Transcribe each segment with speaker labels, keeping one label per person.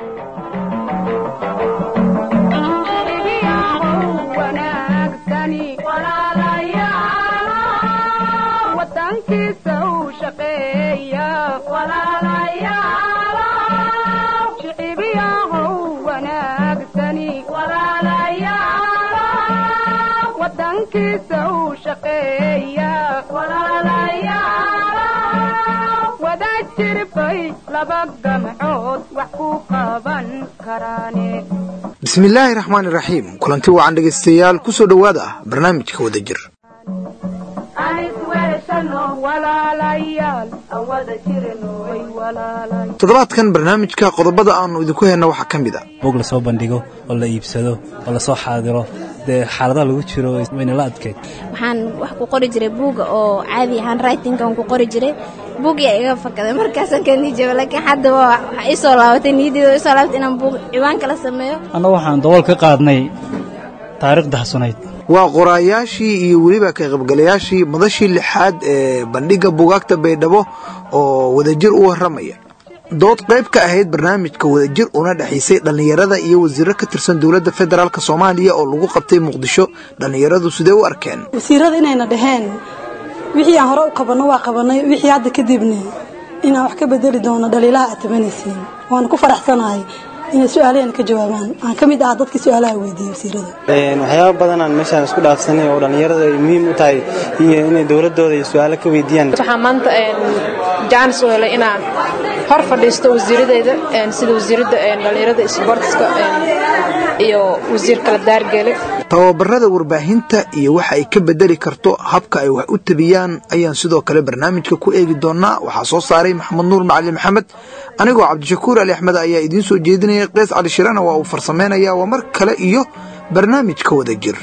Speaker 1: bismillaahi raxmaan iraxiim kulanti wacan dhegaystayaal ku soo dhowaada barnaamijka wada jir toddobaadkan barnaamijka qodobada aanu idinku helna waxaa ka mid a
Speaker 2: buug lasoo bandhigo oo la iibsado oo lasoo xaadiro dee xaaladaha lagu jiro wayna la adkeyd
Speaker 3: waxaan wax ku qori jiray buuga oo caadi ahaan writingkan ku qori jiray buugyaa iga fakaday markaasaan ka nijaba laakiin hadda waa waxa ii soo laabatay niyaddeeda isoo laabatay inaan buug ciwaan kala sameeyo
Speaker 2: annagu waxaan dabool ka qaadnay taariikhda xasunayd
Speaker 1: waa qoraayaashii iyo weliba ka qaybgalayaashii madashii lixaad ee bandhigga buugaagta baydhabo oo wadajir u warramaya dood qayb ka ahayd barnaamijka wadajir una dhexaysay dhallinyarada iyo wasiiro ka tirsan dowladda federaalk soomaaliya oo lagu qabtay muqdisho dhallinyaradu sidee u arkeen
Speaker 4: wasiirada inayna dhaheen wixii aan hore u qabanno waa qabannay wixii hadda kadibna inaan wax ka bedeli doono dhaliilaha aad tabanaysiin waana ku faraxsanahay inay su-aalaheena ka jawaabaan aan ka mid ah dadkii su-aalaha weydiiyey wasiirada
Speaker 5: waxyaaba badanaan meeshaan isku dhaafsanay oo dhallinyarada ay muhiim u tahay iyo inay dowladooda iyo su-aalo ka weydiiyaan
Speaker 6: waxaa maanta jaanis u helay inaan hor fadhiisto wasiiradeeda sida wasiiradda dhallinyarada isboortiska iyo wasiir kala daargeele
Speaker 1: tababarada warbaahinta iyo waxa ay ka bedeli karto habka ay wax u tabiyaan ayaan sidoo kale barnaamijka ku eegi doonaa waxaa soo saaray maxamed nuur macali maxamed anigoo cabdishakuur ali axmed ayaa idiin soo jeedinaya keys cali shirana waa uu farsameynaya waa mar kale iyo barnaamijka wada jir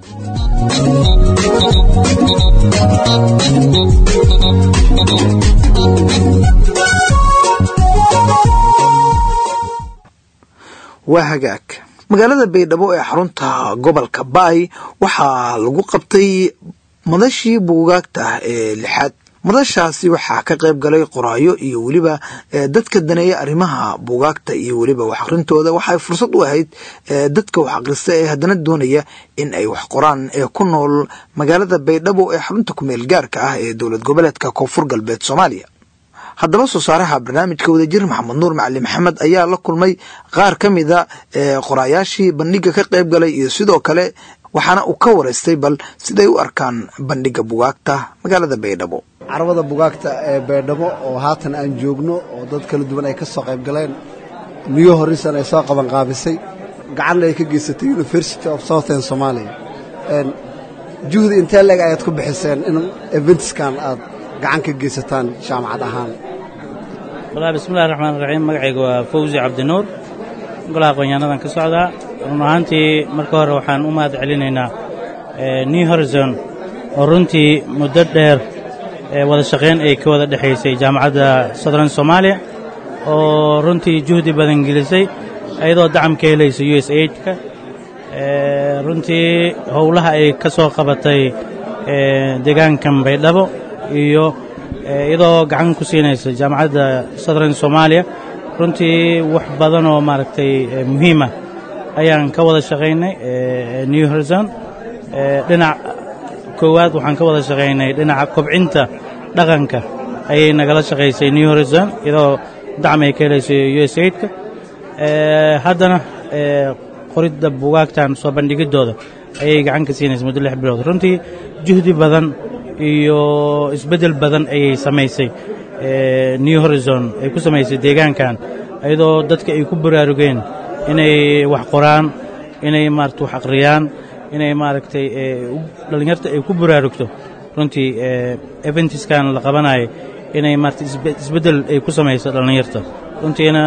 Speaker 1: waa hagaag magaalada baydhabo ee xarunta gobolka baay waxaa lagu qabtay madashii buugaagta ee lixaad madashaasi waxaa ka qayb galay qoraayo iyo weliba dadka daneeya arrimaha buugaagta iyo weliba wax akhrintooda waxay fursad u ahayd dadka wax akhrista ee haddana doonaya in ay wax qoraan ee ku nool magaalada baydhabo ee xarunta kumeel gaarka ah ee dowlad goboleedka koonfur galbeed soomaaliya haddaba soo saaraha barnaamijka wadajir maxamed nuur macali maxamed ayaa la kulmay qaar ka mida qoraayaashii bandhigga ka qayb galay iyo sidoo kale waxaana uu ka waraystay bal siday u arkaan bandhigga bugaagta magaalada baydhabo
Speaker 7: carwada bugaagta ee baydhabo oo haatan aan joogno oo dad kala duwan ay ka soo qayb galeen new horisan ay soo qabanqaabisay gacanna ay ka geysatay university of southern somalia juhdi intee leeg ayaad ku bixiseen in eventskan aad gacan ka geysataan jaamacad ahaan
Speaker 2: walahi bismillahi raxmaan raxiim magacayga waa fawzi cabdinuur golaha aqoonyaanadan ka socdaa run ahaantii marka hore waxaan u mahad celinaynaa new horizon oo runtii muddo dheer wada shaqayn ay ka wada dhexaysay jaamacadda southern somaaliya oo runtii juhdi badan gelisay iyadoo dacam ka helaysa u s aidka runtii howlaha ay ka soo qabatay deegaankan baydhabo iyo iyadoo gacan ku siinaysa jaamacadda southern somaaliya runtii wax badan oo maaragtay muhiima ayaan ka wada shaqaynay new horizon dhinac koowaad waxaan ka wada shaqaynay dhinaca kobcinta dhaqanka ayay nagala shaqaysay new horizon iyadoo dacam ay ka helaysay u s aidka haddana qoridda bugaagtan soo bandhigiddooda ayay gacan ka siinaysa muddo lix bilood runtii juhdi badan iyo isbeddel badan ayay samaysay new horizon ay ku samaysay deegaankan iyadoo dadka ay ku baraarugeen inay wax qoraan inay maarata wax akhriyaan inay maaragtay dhallinyarta ay ku baraarugto runtii eventiskan la qabanayo inay maarata isbeddel ay ku samayso dhallinyarta runtiina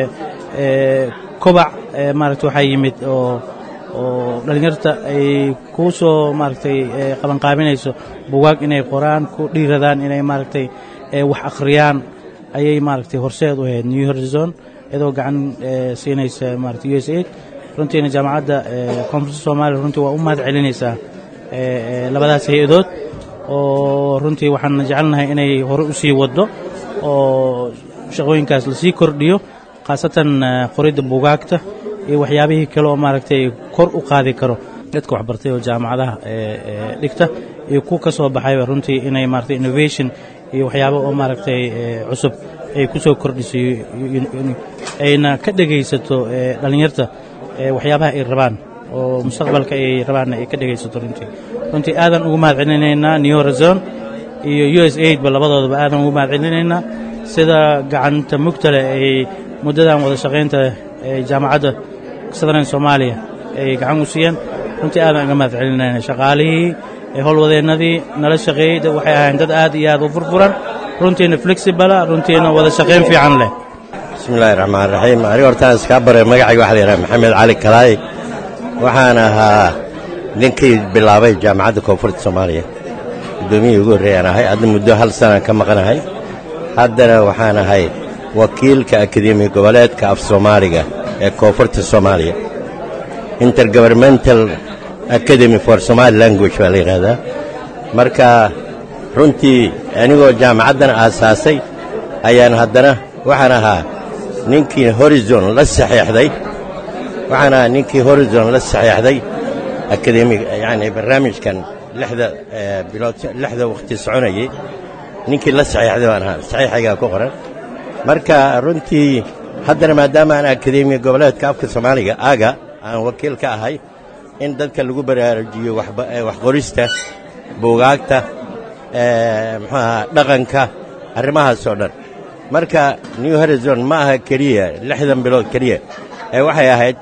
Speaker 2: kobac maarata waxaa yimid oo oo dhallinyarta ay kuu soo maaragtay qabanqaabinayso bugaag inay qoraan ku dhiiradaan inay maaragtay wax akhriyaan ayay maaragtay horseed u ahayd new horizon iyadoo gacan siinaysa maarata u s aid runtiina jaamacadda koonfurta soomaaliya runtii waa u mahad celinaysaa labadaas hay-adood oo runtii waxaan jecelnahay inay hore u sii waddo oo shaqooyinkaas lasii kordhiyo khaasatan qoridda buugaagta iyo waxyaabihii kale oo maaragtay kor u qaadi karo dadka waxbartay oo jaamacadaha dhigta iyo kuwa ka soo baxayba runtii inay maaragtay innovation iyo waxyaabo oo maaragtay cusub ay ku soo kordhiso ayna ka dhegaysato dhallinyarta waxyaabaha ay rabaan oo mustaqbalka ay rabaanna ay ka dhegaysato runtii runtii aadan ugu mahad celinaynaa new horizon iyo u s aid ba labadoodaba aadan ugu mahad celinaynaa sida gacanta mugtale ay muddadan wada shaqaynta jaamacadda southern soomaaliya ay gacan u siiyeen runtii aadan uga mahad celinayna shaqaalihii howlwadeennadii nala shaqeeyey waxay ahayn dad aad iyo aad u furfuran runtiina flexibala runtiina wada shaqayn fiican leh
Speaker 8: bismillahi raxmaan raxiim aniga hortaan iskaa bare magacayga waxa la yidhaha maxamed cali kalaay waxaan ahaa ninkii bilaabay jaamacadda koonfurta soomaaliya guddoomiyihii ugu horreeyaan ahay hadda muddo hal sanaan ka maqanahay haddana waxaan ahay wakiilka akademi goboleedka af soomaaliga ee koonfurta soomaaliya intergovernmental academy for somaali language baa la yidhaahdaa marka runtii anigoo jaamacaddan aasaasay ayaan haddana waxaan ahaa ninkii horizon la saxeexday waxaan ahaa ninkii horizon la saxeexday akademi yacni barnaamijkan lixda bilood lixda wakhti soconayay ninkii la saxeexday baan ahaa saxiixaygaa ku qoran marka runtii haddana maadaama aan akademi goboleedka afka soomaaliga aga aan wakiil ka ahay in dadka lagu baraarujiyo wax qorista buugaagta muxuu ahaa dhaqanka arrimahaasoo dhan marka new horizon ma aha keliya lixdan bilood keliya ee waxay ahayd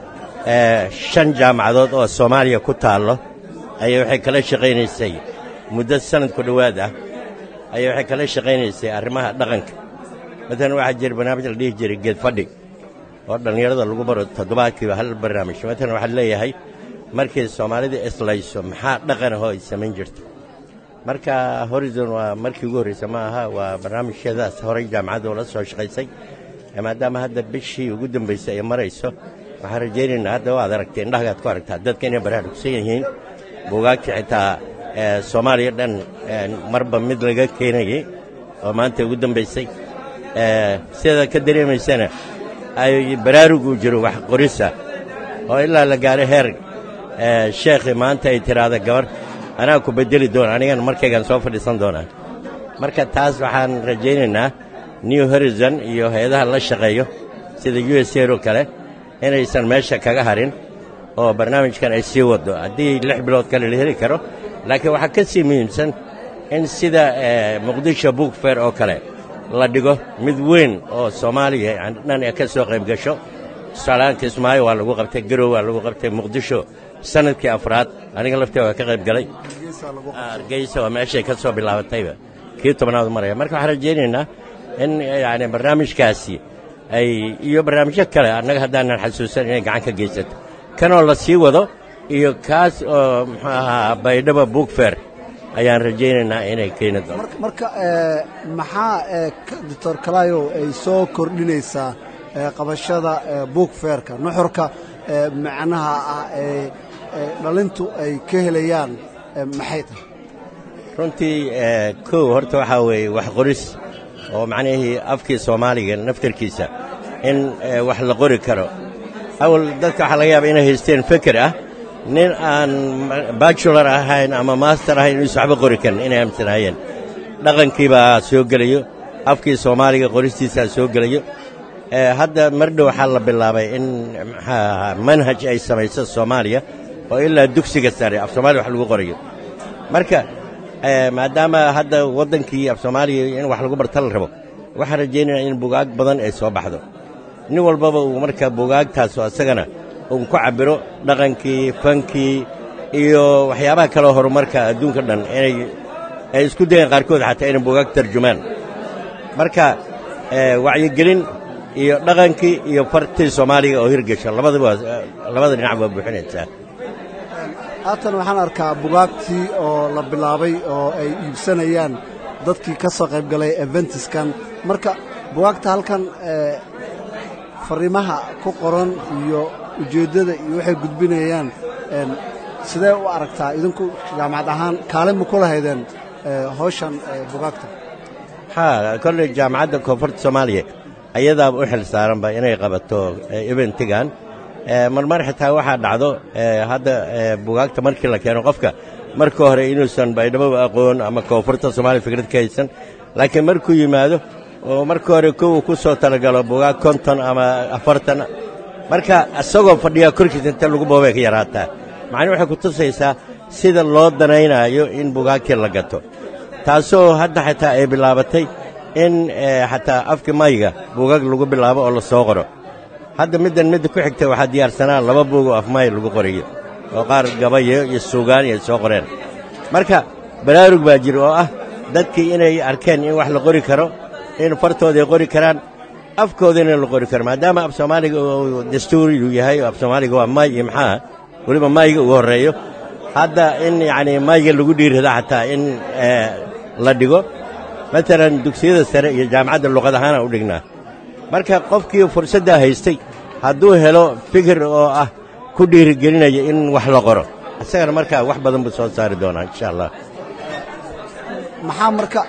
Speaker 8: shan jaamacadood oo soomaaliya ku taallo ayay waxay kala shaqaynaysay muddo sanad ku dhowaad ah ayay waxay kala shaqaynaysay arrimaha dhaqanka maalan waxaa jira barnaamij la dhihi jiray geed fadhi oo dhallinyarada lagu baro toddobaadkiiba hal barnaamij maalan waxaa leeyahay markay soomaalida islayso maxaa dhaqan ahoo ay samayn jirto marka horizon waa markii ugu horreysa ma aha waa barnaamijyadaas horay jaamacadda oo la soo shaqaysay maadaama hadda bishii ugu dambaysay ay marayso waxaan rajaynaynaa hadda waad aragtay indhahagaad ku aragtaa dadka inay baraarugsan yihiin buugaagtii xitaa soomaaliya dhan marba mid laga keenayay oo maanta ugu dambaysay sidaad ka dareemaysana ay baraarugu jiro wax qorisa oo ilaa la gaaro heer sheekhi maanta ay tiraahda gabar anaa ku bedeli doona anigana markaygaan soo fadhiisan doonaa marka taas waxaan rajaynaynaa new horizon iyo hay-adaha la shaqeeyo sida u s r oo kale inaysan meesha kaga harin oo barnaamijkan ay sii waddo haddii lix bilood kale la heli karo laakiin waxaa ka sii muhiimsan in sida muqdisho book fair oo kale la dhigo mid weyn oo soomaaliya dhan ka soo qayb gasho tusaalahaan kismaayo waa lagu qabtay garow waa lagu qabtay muqdisho sanadkii afraad aniga laftii waa ka qayb galay hargeysa waa meeshay ka soo bilaabatayba kii tobnaad maraya marka waxaan rajaynaynaa in yani barnaamijkaasi ay iyo barnaamijyo kale annaga haddaanan xasuusan inay gacan ka geysato kanoo la sii wado iyo kaas oo muxuu ahaa baydhaba book fair ayaan rajaynaynaa inay keeni doonto
Speaker 7: marka maxaa doctor kalaayow ay soo kordhinaysaa qabashada book fairka nuxurka macnaha ah ee dhalintu ay ka helayaan maxay tahay
Speaker 8: runtii kow horta waxaa weeye wax qoris oo macnihii afkii soomaaliga naftarkiisa in wax la qori karo awal dadka waxaa laga yaaba inay haysteen feker ah nin aan bajular ahayn ama master ahayn inuusan waxba qori karin inay aaminsanaayeen dhaqankii baa soo gelayo afkii soomaaliga qoristiisaa soo gelayo hadda mardhow waxaa la bilaabay in maxaa manhaj ay samayso soomaaliya oo ilaa dugsiga sare af soomaaliya wax lagu qorayo marka maadaama hadda waddankii af soomaaliya in wax lagu barta la rabo waxaan rajaynaya in bugaag badan ay soo baxdo nin walbaba uu marka bugaagtaas oo isagana uu ku cabbiro dhaqankii fankii iyo waxyaabaha kaleo horumarka adduunka dhan inay ay isku dayeen qaarkood xataa inay bugaag tarjumaan marka wacyigelin iyo dhaqankii iyo fartii soomaaliga oo hirgesho labadaba labada dhinac waa buuxinaysaa
Speaker 7: haatan waxaan arkaa bugaagtii oo la bilaabay oo ay iibsanayaan dadkii ka soo qayb galay eventiskan marka bugaagta halkan fariimaha ku qoran iyo ujeeddada iyo waxay gudbinayaan sidee u aragtaa idinku jaamacad ahaan kaalin ma ku lahaydeen hawshan bugaagta
Speaker 8: haa kolley jaamacadda koonfurta soomaaliya ayadaaba u xil saaranba inay qabato eventigan marmar xitaa waxaa dhacdo hadda bugaagta markii la keeno qofka marka hore inuusan baydhaboba aqoon ama koonfurta soomaaliya fikrad ka haysan laakiin markuu yimaado oo marka hore kow ku soo talagalo bugaag konton ama afartan marka isagoo fadhiyaa korkiisa inta lagu boobay ka yaraataa macnii waxay ku tusaysaa sida loo danaynaayo in bugaagtii la gato taasoo hadda xitaa ay bilaabatay in xataa afka mayga buugaag lagu bilaabo oo la soo qoro hadda middan midda ku xigta waxaa diyaarsanaa laba buug oo afmay lagu qorayo oo qaar gabayo iyo suugaan iyo soo qoreen marka baraarug baa jira oo ah dadkii inay arkeen in wax la qori karo in fartooda ay qori karaan afkoodana la qori karo maadaama af soomaaliga uu dastuuriyu yahay af soomaaliga waa may iyo maxaa weliba mayga ugu horreeyo hadda in yacnii mayga lagu dhiirrada xataa in la dhigo matalan dugsiyada sare iyo jaamacadda luqad ahaana u dhignaa marka qofkii fursaddaa haystay hadduu helo fikir oo ah ku dhiirigelinaya in wax la qoro isagana markaa wax badan buu soo saari doonaa insha allah
Speaker 7: maxaa marka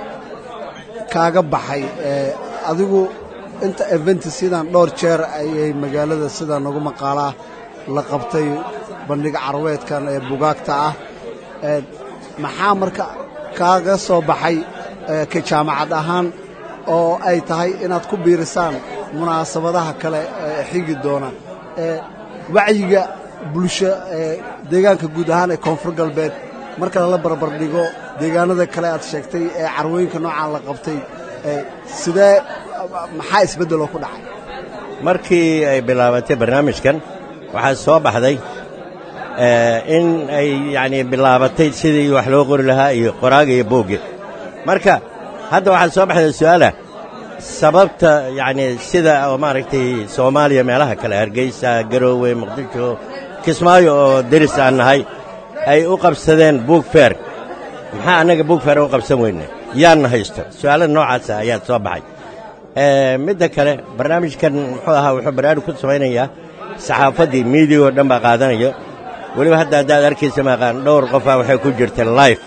Speaker 7: kaaga baxay adigu inta eventi sidan dhowr jeer ayay magaalada sidan ugu maqaalaa la qabtay bandhiga carweedkan ee bugaagta ah maxaa marka kaaga soo baxay ka jaamacad ahaan oo ay tahay inaad ku biirisaan munaasabadaha kale ee xigi doona wacyiga bulsho ee deegaanka guud ahaan ee koonfur galbeed marka lala barbardhigo deegaanada kale aad sheegtay ee carwooyinka noocaan la qabtay sidee maxaa isbeddeloo ku dhacay
Speaker 8: markii ay bilaabatay barnaamijkan waxaa soo baxday in ay yacnii bilaabatay sidii wax loo qori lahaa iyo qoraaga iyo boogga marka hadda waxaa soo baxday su'aalah sababta yacnii sida oo maaragtay soomaaliya meelaha kale hargeysa garoowe muqdisho kismaayo oo deris aan nahay ay u qabsadeen buug feer maxaa annaga buug feer u qabsan weyne yaanna haysto su'aalada noocaasa ayaa soo baxay midda kale barnaamijkan muxuu ahaa wuxuu barnaamij ku samaynayaa saxaafaddii miidiya oo dhan baa qaadanayo weliba hadda haddaad arkaysa maaqaan dhowr qofaa waxay ku jirta life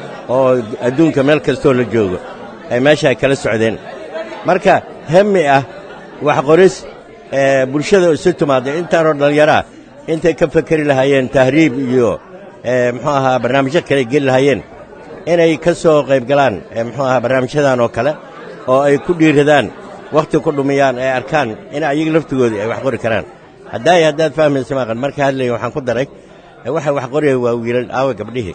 Speaker 8: oo adduunka meel kastoo la joogo ay meesha ay kala socdeen marka hemi ah wax qoris bulshada isu timaadda intaanoo dhallinyaraa intay ka fekeri lahaayeen tahriib iyo muxuu ahaa barnaamijyo kale geli lahaayeen inay ka soo qayb galaan muxuu ahaa barnaamijyadan oo kale oo ay ku dhiiradaan wakhti ku dhumiyaan ay arkaan in ayaga laftigoodii ay wax qori karaan haddaay haddaad fahmaysa maaqan marka hadlaya waxaan ku daray waxa wax qoraya waa wiilal aawa gabdhihii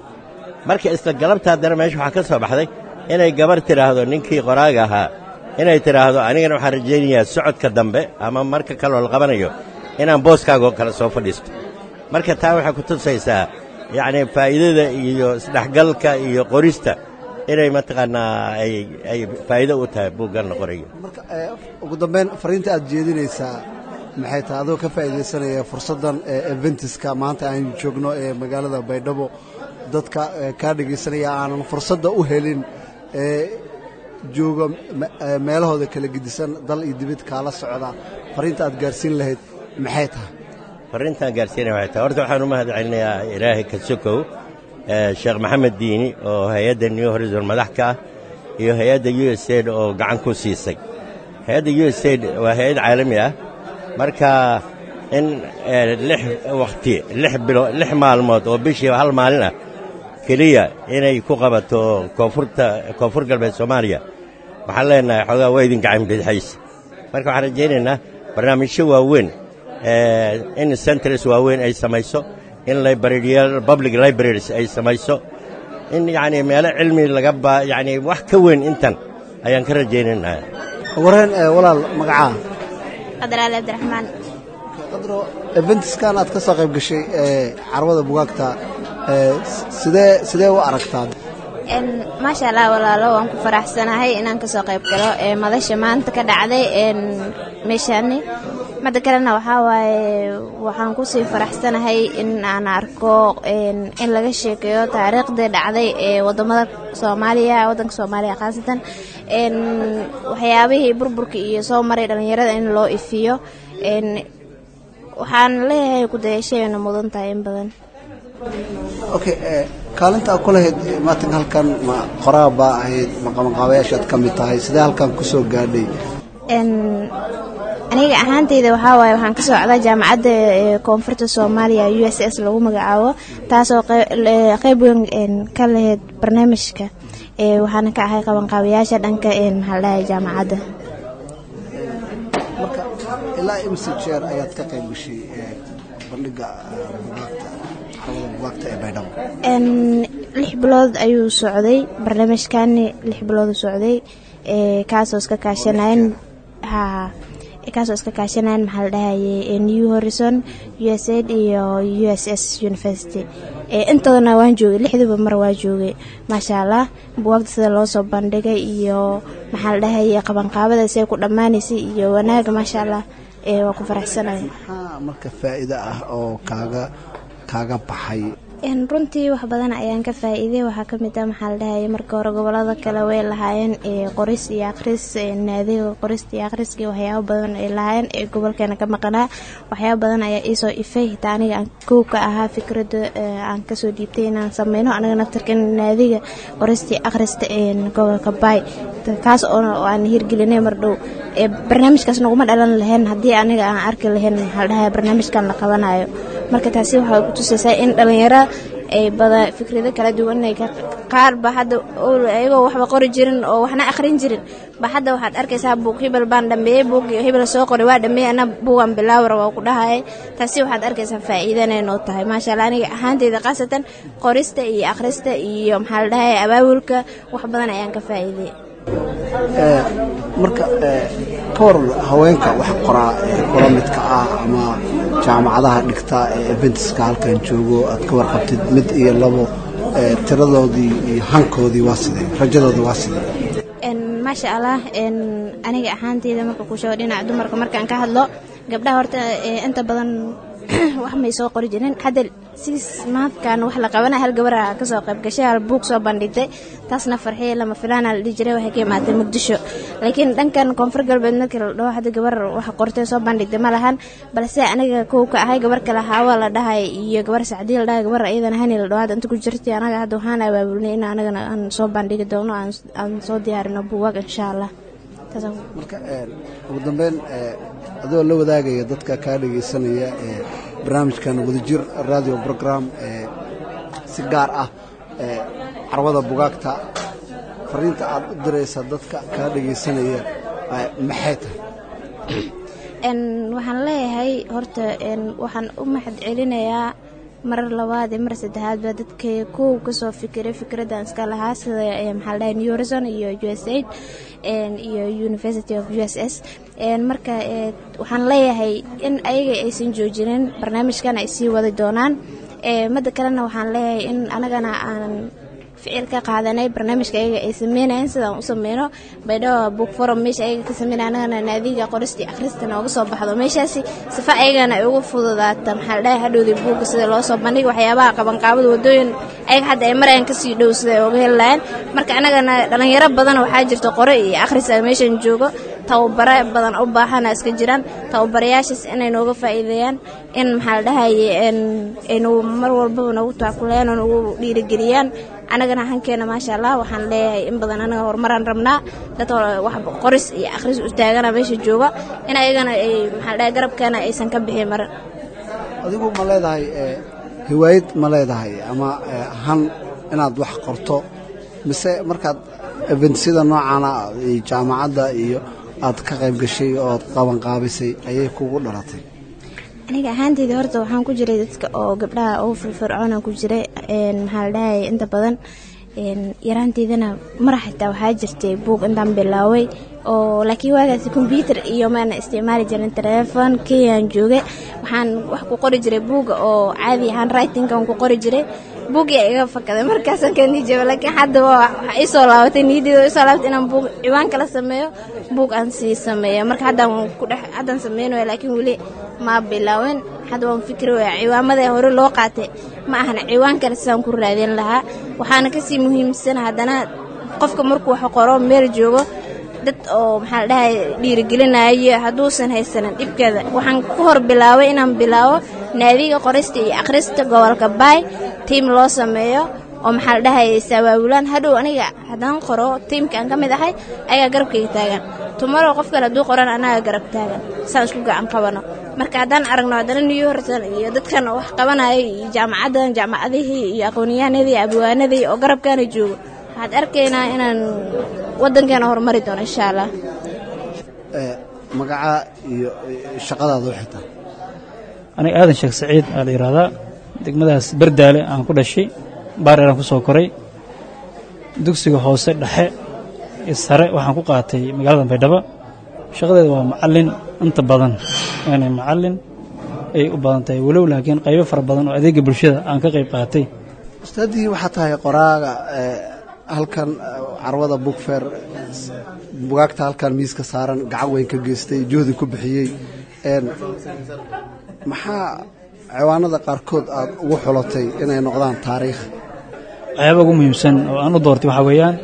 Speaker 8: marka isla galabta haddana meesha waxaa ka soo baxday inay gabar tidhaahdo ninkii qoraaga ahaa inay tidhaahdo anigana waxaan rajaynayaa socodka dambe ama marka kaloo la qabanayo inaan booskaagoo kale soo fadhiisto marka taa waxay ku tusaysaa yacnii faa'iidada iyo isdhexgalka iyo qorista inay mataqaannaa ay ay faa'iido u tahay buuggan la qorayo
Speaker 7: marka ugu dambayn fariinta aad jeedinaysaa maxay tahay adoo ka faa'iidaysanaya fursaddan eventiska maanta aan joogno ee magaalada baydhabo dadka kaa dhegaysanaya aanan fursadda u helin ee jooga meelahooda kala gedisan dal iyo dibid kaala socda fariinta aad gaarsiin lahayd maxay tahay
Speaker 8: farriintaan gaarsiinaya waxay tahay horta waxaan u mahad celinayaa ilaahay ka sokow sheekh maxamed diini oo hay-adda new horizon madax ka ah iyo hay-adda u s aid oo gacan ku siisay hay-adda u s aid waa hay-ad caalami ah marka in lix wakhti lix bilo lix maalmood oo bishiiba hal maalin ah keliya inay ku qabato koonfurta koonfur galbeed soomaaliya waxaan leenahay xoogaa waa idin gacan bidxaysa marka waxaan rajaynaynaa barnaamijyo waaweyn in centres waaweyn ay samayso in librariyaal public libraries ay samayso in yacnii meelo cilmi laga ba yacnii wax ka weyn intan ayaan ka rajaynaynaa
Speaker 7: wareen walaal magacaa
Speaker 3: qadraale abdiraxmaan
Speaker 7: qadro eventiskan aad ka soo qayb gashay ee carwada bugaagta sidee sidee u aragtaa
Speaker 3: maasha allah walaalo waan ku faraxsanahay inaan ka soo qayb galo ee madasha maanta ka dhacday meeshaani madda kalena waxaa waaye waxaan kusii faraxsanahay in aan arko in laga sheekeeyo taariikhdii dhacday ee wadamada soomaaliya waddanka soomaaliya khaasatan waxyaabihii burburka iyo soo maray dhallinyarada in loo ifiyo waxaan leeyahay kudayashayna mudan tahay in badan
Speaker 7: okay kaalinta aad ku lahayd maatanka halkan ma qoraa baa ahayd ma qabanqaabayaashaad ka mid tahay sidee halkan ku soo gaadhay
Speaker 3: aniga ahaanteyda waxaa waaye waxaan ka socdaa jaamacadda koonfurta soomaaliya u s s lagu magacaabo taasoo qeyb weyn ka laheyd barnaamijka waxaana ka ahay qabanqaabayaasha dhanka maxaa la dhahay jaamacadda
Speaker 7: marka ilaa imse jeer ayaad ka qayb gashay bandhiga bugaagta xarabada bugaagta ee baydhabo
Speaker 3: lix bilood ayuu socday barnaamijkani lix bilood socday kaasoo iska kaashanayn ha kaasoo iska kaashanayn maxaa la dhahaye new horizon u s aid iyo u s s university intoodana waan joogay lixdiiba mar waa joogay maasha allah buwaagta sida loo soo bandhigay iyo maxaa la dhahaye qabanqaabada siay ku dhammaanaysay iyo wanaaga maasha allah waa ku faraxsanaya
Speaker 7: maxaa marka faa'iido ah oo kaaga kaaga baxay
Speaker 3: runtii wax badan ayaan ka faa'iiday waxaa ka mid ah maxaa la dhahaya marka hore gobolada kale way lahaayeen qoris iyo akhris naadiga qorista iyo akhriska waxyaabo badan ay lahaayeen ee gobolkeena ka maqanaa waxyaabo badan ayaa iisoo ifay hitaa aniga aan kow ka ahaa fikradda aan kasoo dhiibtay inaan sameyno anaga naftarkan naadiga qorista iyo akhrista gobolka baay kaas oo aan hirgelinay mar dhow barnaamijkaas naguma dhalan lahayn haddii aniga aan arki lahayn maxaa la dhahaya barnaamijkan la qabanayo marka taasi waxay ku tusaysaa in dhalinyaro ay bada fikrado kala duwan ay qaar ba hadda ayagoo waxba qori jirin oo waxna akhrin jirin ba hadda waxaad arkaysaa buug hibel baan dhameeyey buug hibel soo qoray waa dhameeyey ana buugan bilaawra waa ku dhahayay taasi waxaad arkaysaa faa'iidanay noo tahay maasha allah aniga ahaanteyda khaasatan qorista iyo akhrista iyo maxaa la dhahaya abaabulka wax badan ayaan ka faa'iiday
Speaker 7: marka ka waran haweenka wax qoraa ee kula midka ah ama jaamacadaha dhigta ee eventiska halkan joogo aad ka warqabtid mid iyo labo tiradoodii iyo hankoodii waa sidee rajadoodii waa sidee
Speaker 3: maasha allah aniga ahaanteyda marka ku sheego dhinaca dumarka markaan ka hadlo gabdhaha horta inta badan wax may soo qori jirin hadda siis maadkan wax la qabana hal gabara kasoo qayb gashay hal buug soo bandhigtay taasna farxiya lama filaana la dhihi jiray waxay ka imaatay muqdisho laakiin dhankan koonfur galbeed markii la dhaho hadda gabar wax qortay soo bandhigtay ma lahan balse aniga kow ka ahay gabar kale haawa la dhahay iyo gabar sacdii la dhahay gabar iyadana hani la dhaho hadda inta ku jirtay anaga hadda waxaan abaabulnay in anagana aan soo bandhigi doono aan soo diyaarino buugaag insha allah
Speaker 7: marka ugu dambeyn adoo la wadaagaya dadka kaa dhegaysanaya ee barnaamijkan wadajir radio program ee si gaar ah ee carwada bugaagta fariinta aad u diraysa dadka kaa dhegaysanaya maxay tahay
Speaker 3: waxaan leeyahay horta waxaan u mahad celinayaa marar labaad iyo mar saddexaadba dadka kow kasoo fikiray fikradan iska lahaa sida maxaa ladhahay new horizon iyo u s aid iyo university of u s s marka waxaan leeyahay in ayaga aysan joojinin barnaamijkan ay sii wadi doonaan midda kalena waxaan leeyahay in anagana aan ficil ka qaadanay barnaamijka ayaga ay sameynayan sidaan u sameyno baydhabo book forum meesha ayaga ka sameynay anagana naadiga qoristii akhrista nooga soo baxdo meeshaasi sifa ayagana ay ugu fududaata maxaa la dhahay hadhowdii buugga sida loo soo bandhiga waxyaabaha qabanqaabada wadooyin ayaga hadda ay marayaan kasii dhow sida ay uga heli lahayn marka anagana dhalinyaro badan waxaa jirta qore iyo akhris a meeshan joogo tababare badan u baahana iska jiraan tababarayaashaas inay nooga faa'iideeyaan in maxaa la dhahaye aynu mar walbaba noogu taakulayaan oo nagu dhiirigeliyaan anagana hankeena maasha allah waxaan leeyahay in badan anaga horumaraan rabnaa dad wax qoris iyo akhris u taagana meesha jooga in ayagana ay maxaa dhahay garabkeena aysan ka bixin mar
Speaker 7: adigu ma leedahay hiwaayad ma leedahay ama han inaad wax qorto mise markaad eventsida noocaana jaamacadda iyo aad ka qayb gashay ood qabanqaabisay ayay kugu dhalatay
Speaker 3: aniga ahaanteyda horta waxaan ku jiray dadka oo gabdhaha ugu firfircoona ku jiray maxaa la dhahay inta badan yaraanteydana mar xitaa waxaa jirtay buug intaan bilaaway oo laakiin waagaasi kombyuutar iyo maana isticmaali jirin telefon kenyaan joogay waxaan wax ku qori jiray buuga oo caadi ahaan writingkan ku qori jiray buuggii iga fakaday markaasaan ka nijaba laakiin hadda waxa ii soo laabatay niyaddeeda isoo laabatay inaan buug ciwaan kala sameeyo buug aan sii sameeyo marka haddaan ku dhex haddaan sameynaya laakiin weli ma bilaawin hadda waan fikri waya ciwaamada hore loo qaatay ma ahan ciwaan kale sidaan ku raadin lahaa waxaana kasii muhiimsan haddana qofka markuu wax qoro meel joogo dad oo maxaa la dhahay dhiirigelinayo hadduusan haysanin dhibkeeda waxaan ku hor bilaabay inaan bilaabo naadiga qorista iyo akhrista gobolka baay tiim loo sameeyo oo maxaa la dhahayay saawaabulaan hadhow aniga haddaan qoro tiimka aan ka mid ahay ayagaa garabkayga taagan tumaro qof kale hadduu qoran anaga garab taagan saan isku gacan qabano marka haddaan aragno haddana new horton iyo dadkan wax qabanaya iyo jaamacaddan jaamacadihii iyo aqoonyahanadii abwaanadii oo garabkaana joogo waxaad arkaynaa inaan waddankeena horumari doono insha allah
Speaker 7: magacaa iyo shaqadaada u xitaa
Speaker 2: aniga aadan sheekh saciid aa la yidhaahdaa degmadaas bardaale aan ku dhashay baareeraan ku soo koray dugsiga hoose dhexe iyo sare waxaan ku qaatay magaalada baydhabo shaqadeeda waa macallin inta badan yani macallin ay u badan tahay walow laakiin qaybo fara badan oo adeega bulshada aan ka qayb qaatay
Speaker 7: ustaadii waxaa tahay qoraaga halkan carwada bugfer bugaagta halkan miiska saaran gacan weyn ka geystay juhdi ku bixiyey maxaa ciwaanada qaarkood aad ugu xulatay inay noqdaan taariikh
Speaker 2: waxyaaba ugu muhiimsan oo aan u doortay waxaa weeyaan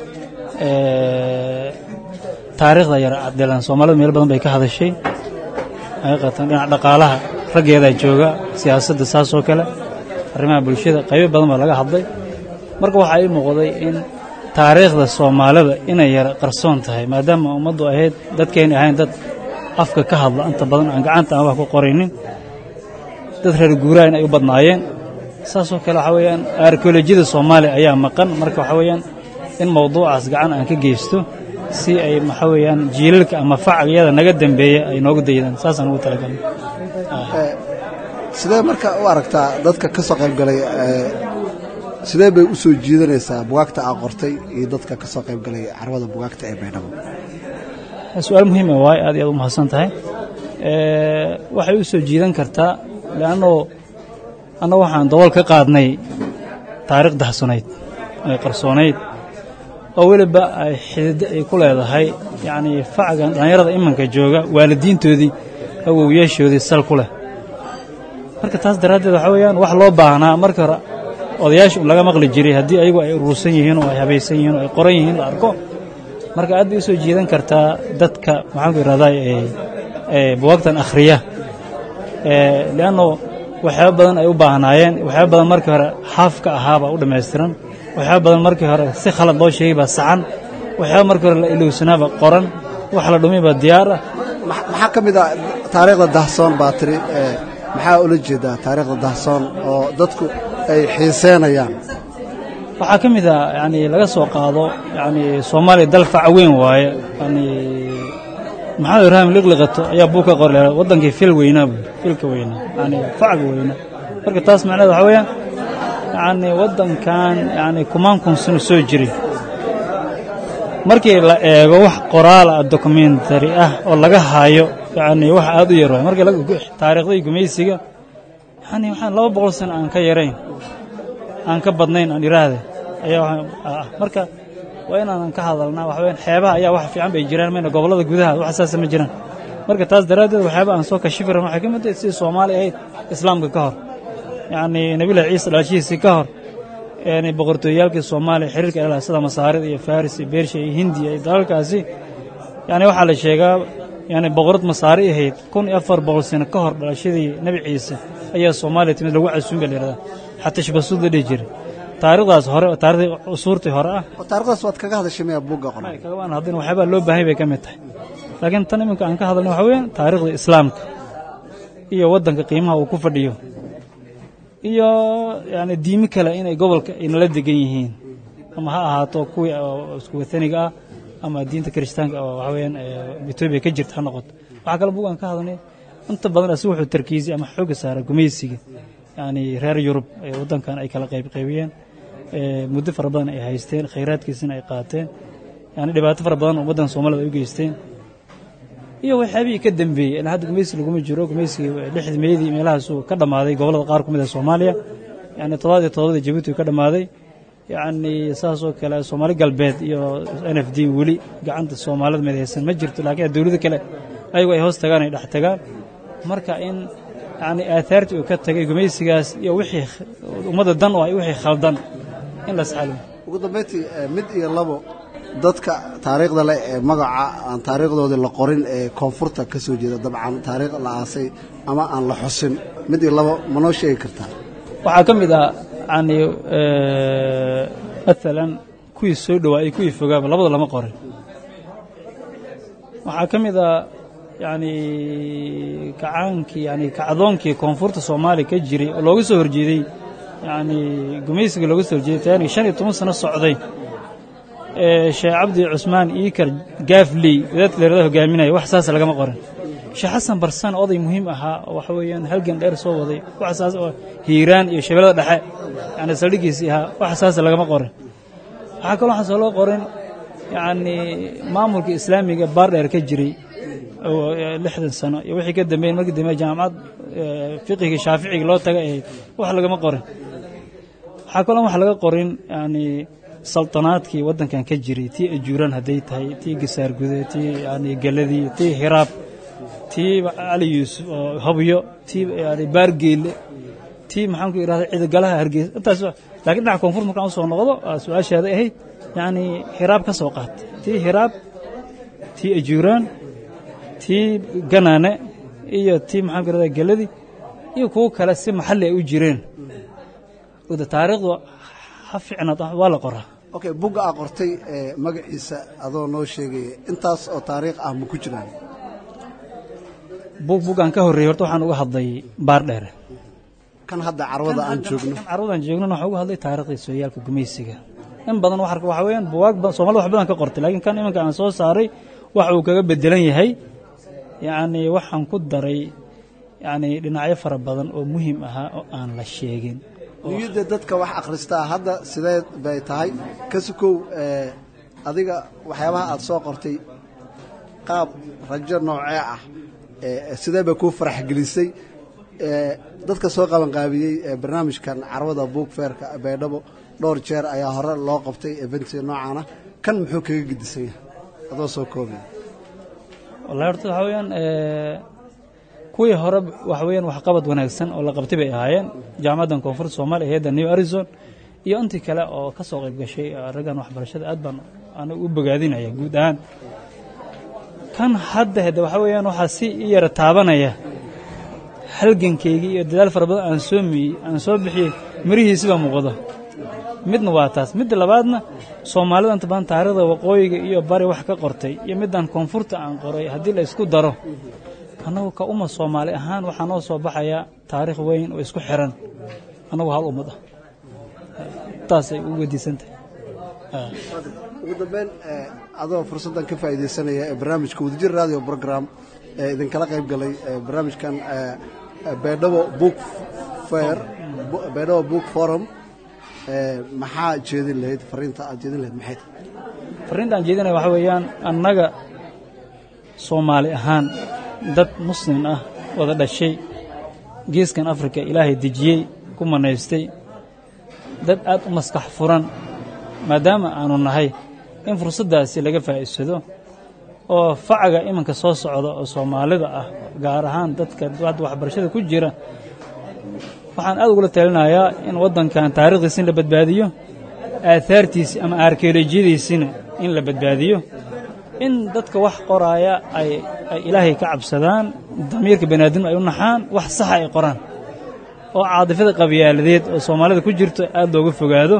Speaker 2: taariikhda yar cabdilaan soomaalida meel badan bay ka hadashay xaqiiqatan dhinaca dhaqaalaha raggeedaa jooga siyaasadda saas oo kale arrimaha bulshada qaybo badan baa laga hadlay marka waxaa ii muuqday in taariikhda soomaalida inay yara qarsoon tahay maadaama ummaddu ahayd dadkeenni ahayn dad afka ka hadla inta badan aan gacanta aan wax ku qoraynin dad reer guuraain ay u badnaayeen saasoo kale waxaa weeyaan arkeolojiyada soomaaliya ayaa maqan marka waxaa weeyaan in mawduucaas gacan aan ka geysto si ay maxaa weeyaan jiilalka ama facalyada naga dambeeya ay nooga daydaan saasaan ugu talagalnay
Speaker 7: sidee marka u aragtaa dadka ka soo qayb galay sidee bay u soo jiidanaysaa bugaagta aa qortay iyo dadka ka soo qayb galay carwada bugaagta ee baydhabo
Speaker 2: su-aal muhiima waaye aad iyo aad u mahadsan tahay waxay u soo jiidan kartaa leannoo anna waxaan dabool ka qaadnay taariikh dahsanayd ay qarsoonayd oo weliba ay xididdo ay ku leedahay yacnii facgan dhallinyarada imanka jooga waalidiintoodii awowyaashoodii sal ku leh marka taas daraaddeed waxaa weeyaan wax loo baahnaa marka hore odayaasha un laga maqli jiray haddii ayagu ay urursan yihiin oo ay habaysan yihiin oo ay qoran yihiin la arko marka aad bay u soo jiidan kartaa dadka maxaanku idhahdaa buwaagtan akhriya leanno waxyaaba badan ay u baahnaayeen waxyaaba badan markii hore xaaf ka ahaabaa u dhammaystiran waxyaaba badan markii hore si khalad loo sheegay baa saxan waxyaaba markii hore la ilowsanaaba qoran wax la dhumay baa diyaar ah
Speaker 7: maxaa ka mid ah taariikhda dahsoon baa tiri maxaa ula jeedaa taariikhda dahsoon oo dadku ay xiiseenayaan
Speaker 2: waxaa ka mid ah yani laga soo qaado yani soomaaliya dal faca weyn waaye yani maxamed ibraahim liqliqato ayaa buu ka qori waddankii fil weynaa buu filka weynaa yani facga weynaa marka taas macnaheed waxaa weeyaan yani waddankan yani kumaan kun sano soo jiray markii la eego wax qoraala ah dokumentary ah oo laga haayo yani wax aad u yar waay markii taariikhdii gumaysiga yani waxaan laba boqol sano aan ka yarayn aan ka badnayn aan iraahde ayaa marka waa inaanan ka hadalnaa waxa weyaan xeebaha ayaa wax fiican bay jiraan mayna gobollada gudaha wax saasa ma jiraan marka taas daraaddeed waxyaaba aan soo kashifi rabno waxay ka mid tahay sidii soomaali ahayd islaamka ka hor yacnii nabilahi ciisa dhalashihiisii ka hor yani boqortooyaalkii soomaaliya xiriirka ay lahaa sida masaarida iyo faris iyo beersha iyo hindiya iyo dalalkaasi yani waxaa la sheegaa yani boqorad masaari ahayd kun iyo afar boqol sano ka hor dhalashadii nebi ciise ayaa soomaaliya timid lagu casuun ba la yidhahdaa xatashbasuud la dhihi jiray taarikhdaas hore oo taarikhdii usuurtii hore ah
Speaker 7: taarikhdaas waad kaga hadashay maya buugga qoray
Speaker 2: kagabaan haddin waxyaabaa loo baahay bay ka mid tahay laakiin tan iminka aan ka hadalna waxa weeyaan taarikhda islaamka iyo waddanka qiimaha uu ku fadhiyo iyo yani diimi kale inay gobolka inala degan yihiin ama ha ahaato kuwii isku wataniga ah ama diinta kiristaanka oo waxa weeyaan etoobiya ka jirta ha noqoto waxaa kale buug aan ka hadalnay inta badan asi wuxuu tarkiisay ama xooga saara gumaysiga yani reer yurub ee waddankan ay kala qaybqaybiyeen muddo fara badan ay haysteen khayraadkiisina ay qaateen yani dhibaato fara badan oo waddanka soomaalida ay u geysteen iyo waxyaabihii ka dembeeyey ilaa hadda gumaysi laguma jiro gumaysigii lixdii meydii meelahaasuu ka dhammaaday gobollada qaar ku mid ah soomaaliya yani toddobaad iyo toddobadii jabuuti ka dhammaaday yacni saasoo kale soomaali galbeed iyo n f d weli gacanta soomaalida midaysan ma jirto laakiin dowlado kale ayagu ay hoos tagaan ay dhex tagaan marka in yani aahaartii uu ka tagay gumaysigaas iyo wixii ummadda dan oo ay wixii khaldan in la saxalo
Speaker 7: ugu dambayntii mid iyo labo dadka taariikhda leh ee magaca aan taariikhdoodii la qorin ee koonfurta ka soo jeeda dabcan taariikh la aasay ama aan la xusin mid iyo labo ma noo sheegi kartaa
Speaker 2: waxaa ka mid ah
Speaker 9: yacni maalan kuwii soo dhowaa iyo kuwii fogaaba labada lama qorin waxaa ka mid a yacni kacaankii yani kacdoonkii koonfurta soomaaliya ka jiray oo looga soo horjeeday yacni gumaysiga looga soo horjeeday taani shan iyo toban sano socday ee sheekh cabdi cusmaan iikar gaafley wadaadka dheerada hogaaminaya wax saas lagama qorin sheekh xasan barsan oday muhiim ahaa oo waxa weeyaan halgan dheer soo waday wax saas oo hiiraan iyo shabeellada dhexe yani saldhigiisii ahaa wax saas lagama qorin waxaa kaloo waxaan soo loo qorin yacni maamulka islaamiga baardheer ka jiray oo lixdan sano iyo wixii ka dambeeyey markii dambe jaamacad fiqiga shaaficiga loo taga ahayd wax lagama qorin waxaa kaloo wax laga qorin yani saltanaadkii waddankan ka jiray tii ajuuraan hadday tahay tii gasaargude tii yani geladii tii hiraab tii cali yuusuf oo habyo tii yani baargeelle tii maxaanku idhahda ciidagalaha hargeysa intaas laakiin dhinaca koonfur markaan usoo noqdo su-aashaada ahayd yacni hiraab ka soo qaat tii hiraab tii ajuuraan tii ganaane iyo tii maxaanku idhahda geladii iyo kuwo kale si maxalli ay u jireen oda taariikhdu ha fiicnaad waa la qoraa
Speaker 7: okay bugga aa qortay ee magaciisa adoo noo sheegaya intaas oo taariikh ah ma ku jiraan
Speaker 9: bug buggaan ka horreeyey horta waxaan uga hadlay baar dheere
Speaker 7: kan hadda carwada aan joogno
Speaker 9: kan carwadaan joognona waxaan uga hadlay taariikhdii sooyaalka gumaysiga in badan wax waxa weeyaan buwaag badan soomaalida wax badan ka qortay laakiin kan iminka aan soo saaray waxa uu kaga bedelan yahay yacni waxaan ku daray yacni dhinacyo fara badan oo muhiim ahaa oo aan la sheegin
Speaker 7: niyadda dadka wax akhristaa hadda sidee bay tahay ka sukow adiga waxyaabaha aad soo qortay qaab rajo noocee ah sidee bay kuu farax gelisay dadka soo qabanqaabiyey barnaamijkan carwada buug feerka baydhabo dhowr jeer ayaa hore loo qabtay eventiga noocaana kan muxuu kaga gedisan yahay adoo soo koobaya
Speaker 9: wallahi horta waxaa weeyaan kuwii hore waxa weeyaan waxqabad wanaagsan oo la qabtay bay ahaayeen jaamacaddan koonfurta soomaaliya hayadda new arizon iyo intii kale oo ka soo qayb gashay raggan waxbarashada aad baan anigu u bogaadinaya guud ahaan kan hadda hade waxaa weeyaan waxaa si i yara taabanaya halgankaygii iyo dadaal fara badan aan soo miyey aan soo bixiyey mirihiisi baa muuqda midna waa taas midda labaadna soomaalida inta badan taariikhda waqooyiga iyo bari wax ka qortay iyo middan koonfurta aan qoray haddii la isku daro annagu ka uma soomaali ahaan waxaa noo soo baxaya taariikh weyn oo isku xiran annagu hal ummad ah taasay u weydiisan tahay
Speaker 7: ugu dambeyn adoo fursaddan ka faa'iidaysanaya ee barnaamijka wadajir radio program ee idinkala qayb galay barnaamijkan baydhabo book fair baydhabo book forum maxaa jeedin lahayd fariinta aad jeedin lahayd maxay tahay
Speaker 9: fariinta aan jeedinaya waxaa weeyaan annaga soomaali ahaan dad muslim ah wada dhashay geeskan afrika ilaahay dejiyey ku manaystay dad aad u maskax furan maadaama aanu nahay in fursaddaasi laga faa'iidsado oo facaga iminka soo socda oo soomaalida ah gaar ahaan dadka hadda waxbarashada ku jira waxaan aad ugula talinayaa in waddankan taariikhdiisi in la badbaadiyo aahaartiisi ama arkeolojiyadiisina in la badbaadiyo in dadka wax qoraaya ay ay ilaahay ka cabsadaan damiirka baniaadamka ay u naxaan wax saxa ay qoraan oo caadifada qabyaaladeed oo soomaalida ku jirto aad looga fogaado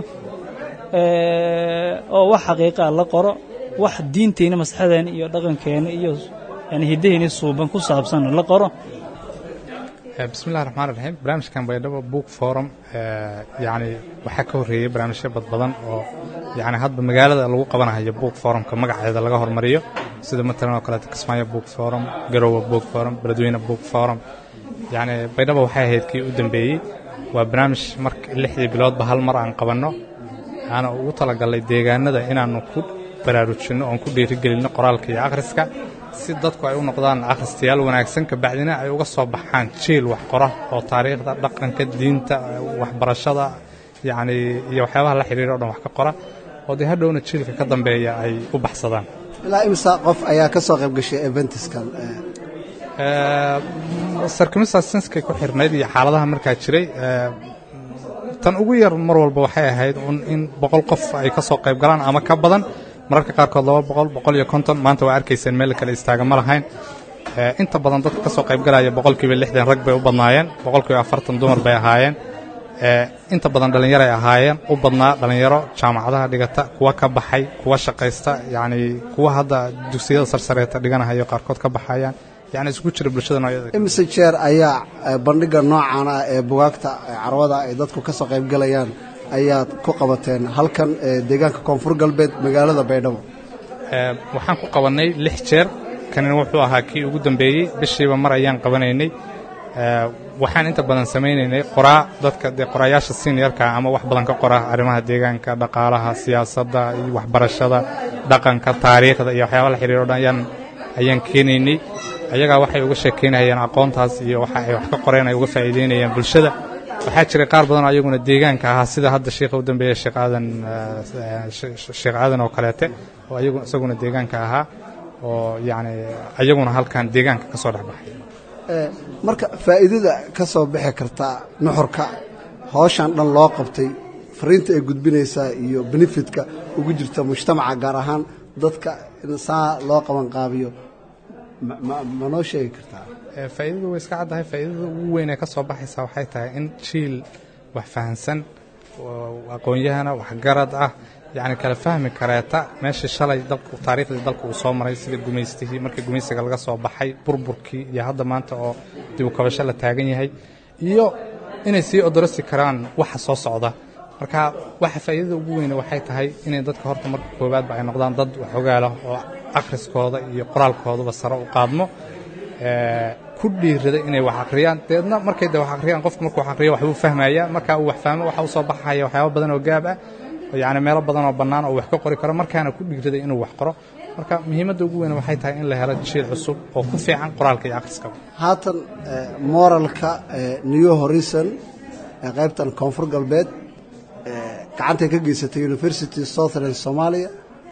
Speaker 9: oo wax xaqiiqaa la qoro wax diinteenna maslaxadeena iyo dhaqankeena iyo yani hiddaheenii suuban ku saabsanna la qoro
Speaker 10: bismillahi raxmaan raxiim barnaamijkan baydhabo book forum yani waxaa ka horreeyey barnaamijyo badbadan oo yani hadba magaalada lagu qabanayo book forumka magaceeda laga hormariyo sida matalan oo kaleeto kismaayo book forum garowe book forum beledweyne book forum yani baydhabo waxay ahayd kii u dambeeyey waa barnaamij marka lixdii biloodba hal mar aan qabanno waxaana ugu talagalnay deegaanada inaannu ku baraarujinno oon ku dhiirigelinno qoraalka iyo akhriska si dadku ay u noqdaan akhristayaal wanaagsan kabacdina ay uga soo baxaan jiil wax qora oo taariikhda dhaqanka diinta waxbarashada yacni iyo waxyaabaha la xidhiira o dhan wax ka qora oo dee hadhowna jiilka ka dambeeya ay u baxsadaan
Speaker 7: ilaa imisa qof ayaa ka soo qayb gashay eventiskan
Speaker 10: sarkimisasinskay ku xirnayd iyo xaaladaha markaa jiray tan ugu yar mar walba waxay ahayd un in boqol qof ay ka soo qayb galaan ama ka badan mararka qaarkood laba boqol boqol iyo konton maanta waa arkayseen meel kale istaaga ma lahayn inta badan dadka ka soo qayb galaya boqolkiiba lixdan rag bay u badnaayeen boqolkiiba afartan dumar bay ahaayeen inta badan dhallinyaro ay ahaayeen u badnaa dhallinyaro jaamacadaha dhigata kuwa ka baxay kuwa shaqaysta yacni kuwa hadda dugsiyada sarsareeta dhiganahayo qaarkood ka baxayaan yacni isku jira bulshada noocyada
Speaker 7: imise jeer ayaa bandhiga noocan ah ee bugaagta carwada ay dadku ka soo qaybgalayaan ayaad ku qabateen halkan deegaanka koonfur galbeed magaalada baydhabo
Speaker 10: waxaan ku qabannay lix jeer kanina wuxuu ahaa kii ugu dambeeyey bishiiba mar ayaan qabanaynay waxaan inta badan samaynaynay qoraa dadka dee qoraayaasha seniorka ama wax badan ka qora arrimaha deegaanka dhaqaalaha siyaasadda iyo waxbarashada dhaqanka taariikhda iyo waxyaaba la xiriiro dhan ayaan ayaan keenaynay ayagaa waxay uga sheekaynayaan aqoontaas iyo waxa ay wax ka qoreen ay uga faa'iideynayaan bulshada waxaa jiray qaar badan oo ayaguna deegaanka ahaa sida hadda sheikha u dambeeya sheekh aadan sheekh aadan oo kaleete oo ayagu isaguna deegaanka ahaa oo yacni ayaguna halkan deegaanka ka soo dhex baxay
Speaker 7: marka faa'iidada ka soo bixi karta nuxurka hawshan dhan loo qabtay fariinta ay gudbinaysaa iyo benefitka ugu jirta mujtamaca gaar ahaan dadka in saa loo qabanqaabiyo ma noo sheegi kartaa
Speaker 10: faa'iidadu way iska caddahay faa'iidada ugu weyn ee ka soo baxaysaa waxay tahay in jiil wax fahansan aqoon-yahana waxgarad ah yacni kala fahmi kareeta meeshii shalay dalku taariikhdii dalku uu soo maray sida gumaystihii markii gumaysiga laga soo baxay burburkii iyo hadda maanta oo dib u kabasho la taagan yahay iyo inay sii odorosi karaan waxa soo socda marka waxa faa'iidada ugu weyne waxay tahay inay dadka horta marka koowaadba ay noqdaan dad waxogaala oo akhriskooda iyo qoraalkooduba sare u qaadmo ku dhiirada inay wax akhriyaan deedna markay de wax akhriyaan qofku markuu wax akhriyo waxbuu fahmaya marka uu wax fahmo waxa u soo baxaya waxyaaba badan oo gaab ah yacni meelo badan oo bannaan oo wax ka qori karo markaana ku dhiirada inuu wax qoro marka muhiimadda ugu weyn waxay tahay in la helo jiil cusub oo ku fiican qoraalka iyo akhriskaba
Speaker 7: haatan moralka new horizon ee qaybtan koonfur galbeed gacantay ka geysatay university southern somalia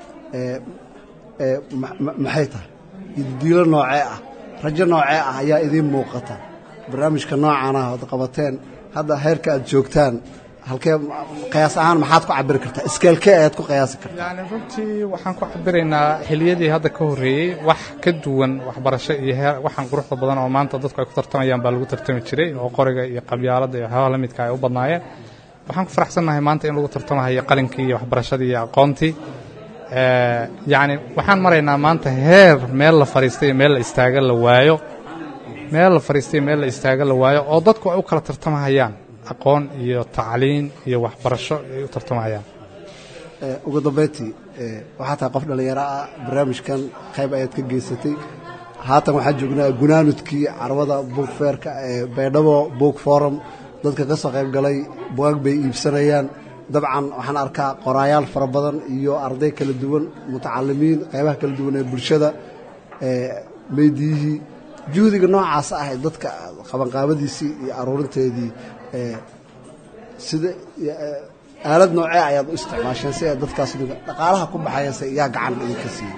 Speaker 7: maxay tahay diilo noocee ah rajo noocee ah ayaa idiin muuqata barnaamijka noocan ah ood qabateen hadda heerka aad joogtaan halkee qiyaas ahaan maxaad ku cabiri kartaa iskeelkee ayaad ku qiyaasi kartaa
Speaker 10: yacni runtii waxaan ku cabiraynaa xiliyadii hadda ka horreeyey wax ka duwan waxbarasho iyo heer waxaan quruxda badan oo maanta dadku ay ku tartamayaan baa lagu tartami jiray oo qoriga iyo qabyaaladda iyo waxyaabaha la midka ay u badnaayeen waxaan ku faraxsannahay maanta in lagu tartamahayo qalinkii iyo waxbarashadii iyo aqoontii yacni waxaan maraynaa maanta heer meel la fadhiistay iyo meel la istaaga la waayo meel la fadhiistay iyo meel la istaaga la waayo oo dadku ay u kala tartamahayaan aqoon iyo tacliin iyo waxbarasho ay u tartamahayaan
Speaker 7: ugu dambayntii waxaa tahay qof dhallinyaro ah barnaamijkan qayb ayaad ka geysatay haatan waxaan joognaa gunaanudkii carwada buug feerka ee baydhabo buug forum dadka ka soo qayb galay bugaag bay iibsanayaan dabcan waxaan arkaa qoraayaal fara badan iyo arday kala duwan mutacalimiin qaybaha kala duwan ee bulshada meydiyihii juhdiga noocaas ah ee dadka qabanqaabadiisii iyo aruurinteedii sida aalad noocee ayaad u isticmaasheen si ay dadkaas dhaqaalaha ku baxayase yaa gacan idinka siiyey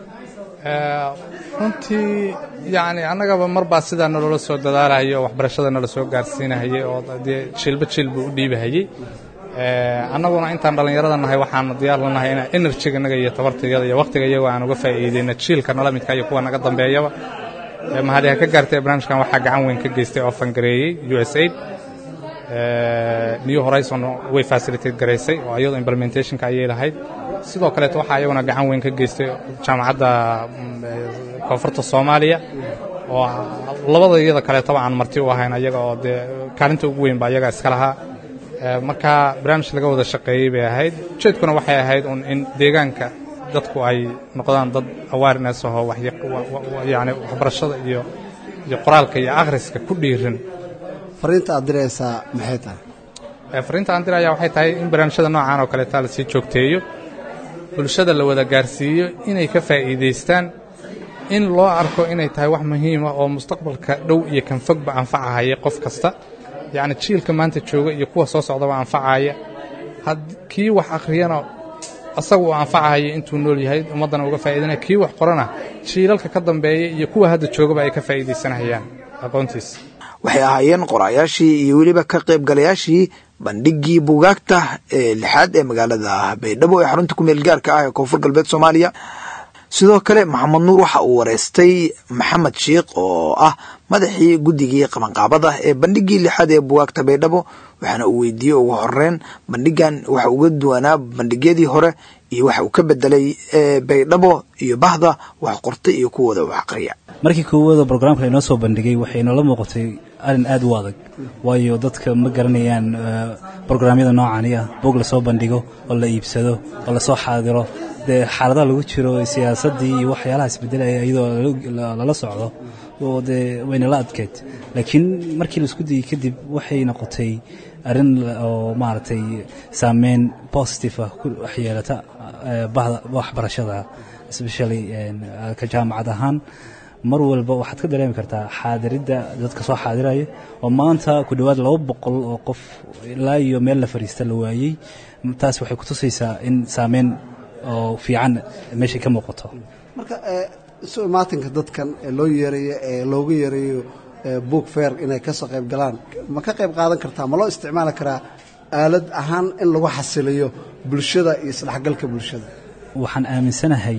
Speaker 10: runtii yacni annagaba mar baa sidaa naloola soo dadaalahayo waxbarashada nala soo gaarsiinahayay oo dee jiilba jiilba u dhiibahayey annaguna intaan dhallinyarada nahay waxaanu diyaar la nahay inaan enerjiga naga iyo tabartayada iyo wakhtiga iyago aan uga faa'iideyna jiilka nala midka iyo kuwa naga dambeeyaba mahadi ha ka gaartay barnaamijkan waxaa gacan weyn ka geystay oo fangareeyey u s aid new horizon way facilitate garaysay oo iyadoo implementationka ayay lahayd sidoo kaleeto waxaa iyaguna gacan weyn ka geystay jaamacadda koonfurta soomaaliya oo labada iyada kaleetoba aan marti u ahayn ayaga oo dee kaalinta ugu weyn ba ayaga iska lahaa marka barnaamij laga wada shaqeeyey bay ahayd ujeedkuna waxay ahayd un in deegaanka dadku ay noqdaan dad awareness ahoo yani waxbarashada iyo iyo qoraalka iyo akhriska ku dhiiran
Speaker 7: fariinta aad diraysaa maxay tahay
Speaker 10: fariinta aan diraya waxay tahay in barnaamijyada noocan oo kaleeta la sii joogteeyo bulshada la wada gaarsiiyo inay ka faa'iidaystaan in loo arko inay tahay wax muhiima oo mustaqbalka dhow iyo kan fogba anfacahaya qof kasta yacni jiilka maanta jooga iyo kuwa soo socdaba anfacaya kii wax akhriyana asaga uu anfacahaya intuu nool yahay ummaddana uga faa'iidanaya kii wax qorana jiilalka ka dambeeya iyo kuwa hadda joogaba ay ka faa'iidaysanayaan aqoontiisa
Speaker 1: waxay ahaayeen qoraayaashii iyo weliba ka qaybgalayaashii bandhigii buugaagta ee lixaad ee magaalada baydhabo ee xarunta kumeel gaarka ah ee koonfur galbeed soomaaliya sidoo kale maxamed nuur waxa uu wareystay maxamed sheikh oo ah madaxii guddigii qabanqaabada ee bandhigii lixaad ee bugaagta baydhabo waxaana uu weydiiyey ugu horeyn bandhigan waxa uga duwanaa bandhigyadii hore iyo waxa uu ka bedelay baydhabo iyo bahda wax qorta iyo kuwooda wax aqriya
Speaker 11: markii koowaada brograamka inoo soo bandhigay waxay noola muuqatay arrin aad u adag waayo dadka ma garanayaan brograamyada noocani ah bog lasoo bandhigo oo la iibsado oo lasoo xaadiro dee xaaladaha lagu jiro siyaasaddii iyo waxyaalaha isbedelaya iyadoo lala socdo oo dee waynala adkeyd laakiin markii la isku dayey kadib waxay noqotay arrin oo maaragtay saameyn positive ah ku waxyeelata bahda waxbarashada especially ka jaamacad ahaan mar walba waxaad ka dareemi kartaa xaadiridda dadka soo xaadiraya oo maanta ku dhowaad laba boqol oo qof ilaa iyo meel la fariista la waayey taas waxay ku tusaysaa in saameyn oo fiican meeshay ka muuqato
Speaker 7: marka isu imaatinka dadkan ee loo yeerayo ee loogu yeerayo book fair inay ka soo qayb galaan ma ka qayb qaadan kartaa ma loo isticmaali karaa aalad ahaan in lagu xasiliyo bulshada iyo isdhexgalka bulshada
Speaker 11: waxaan aaminsanahay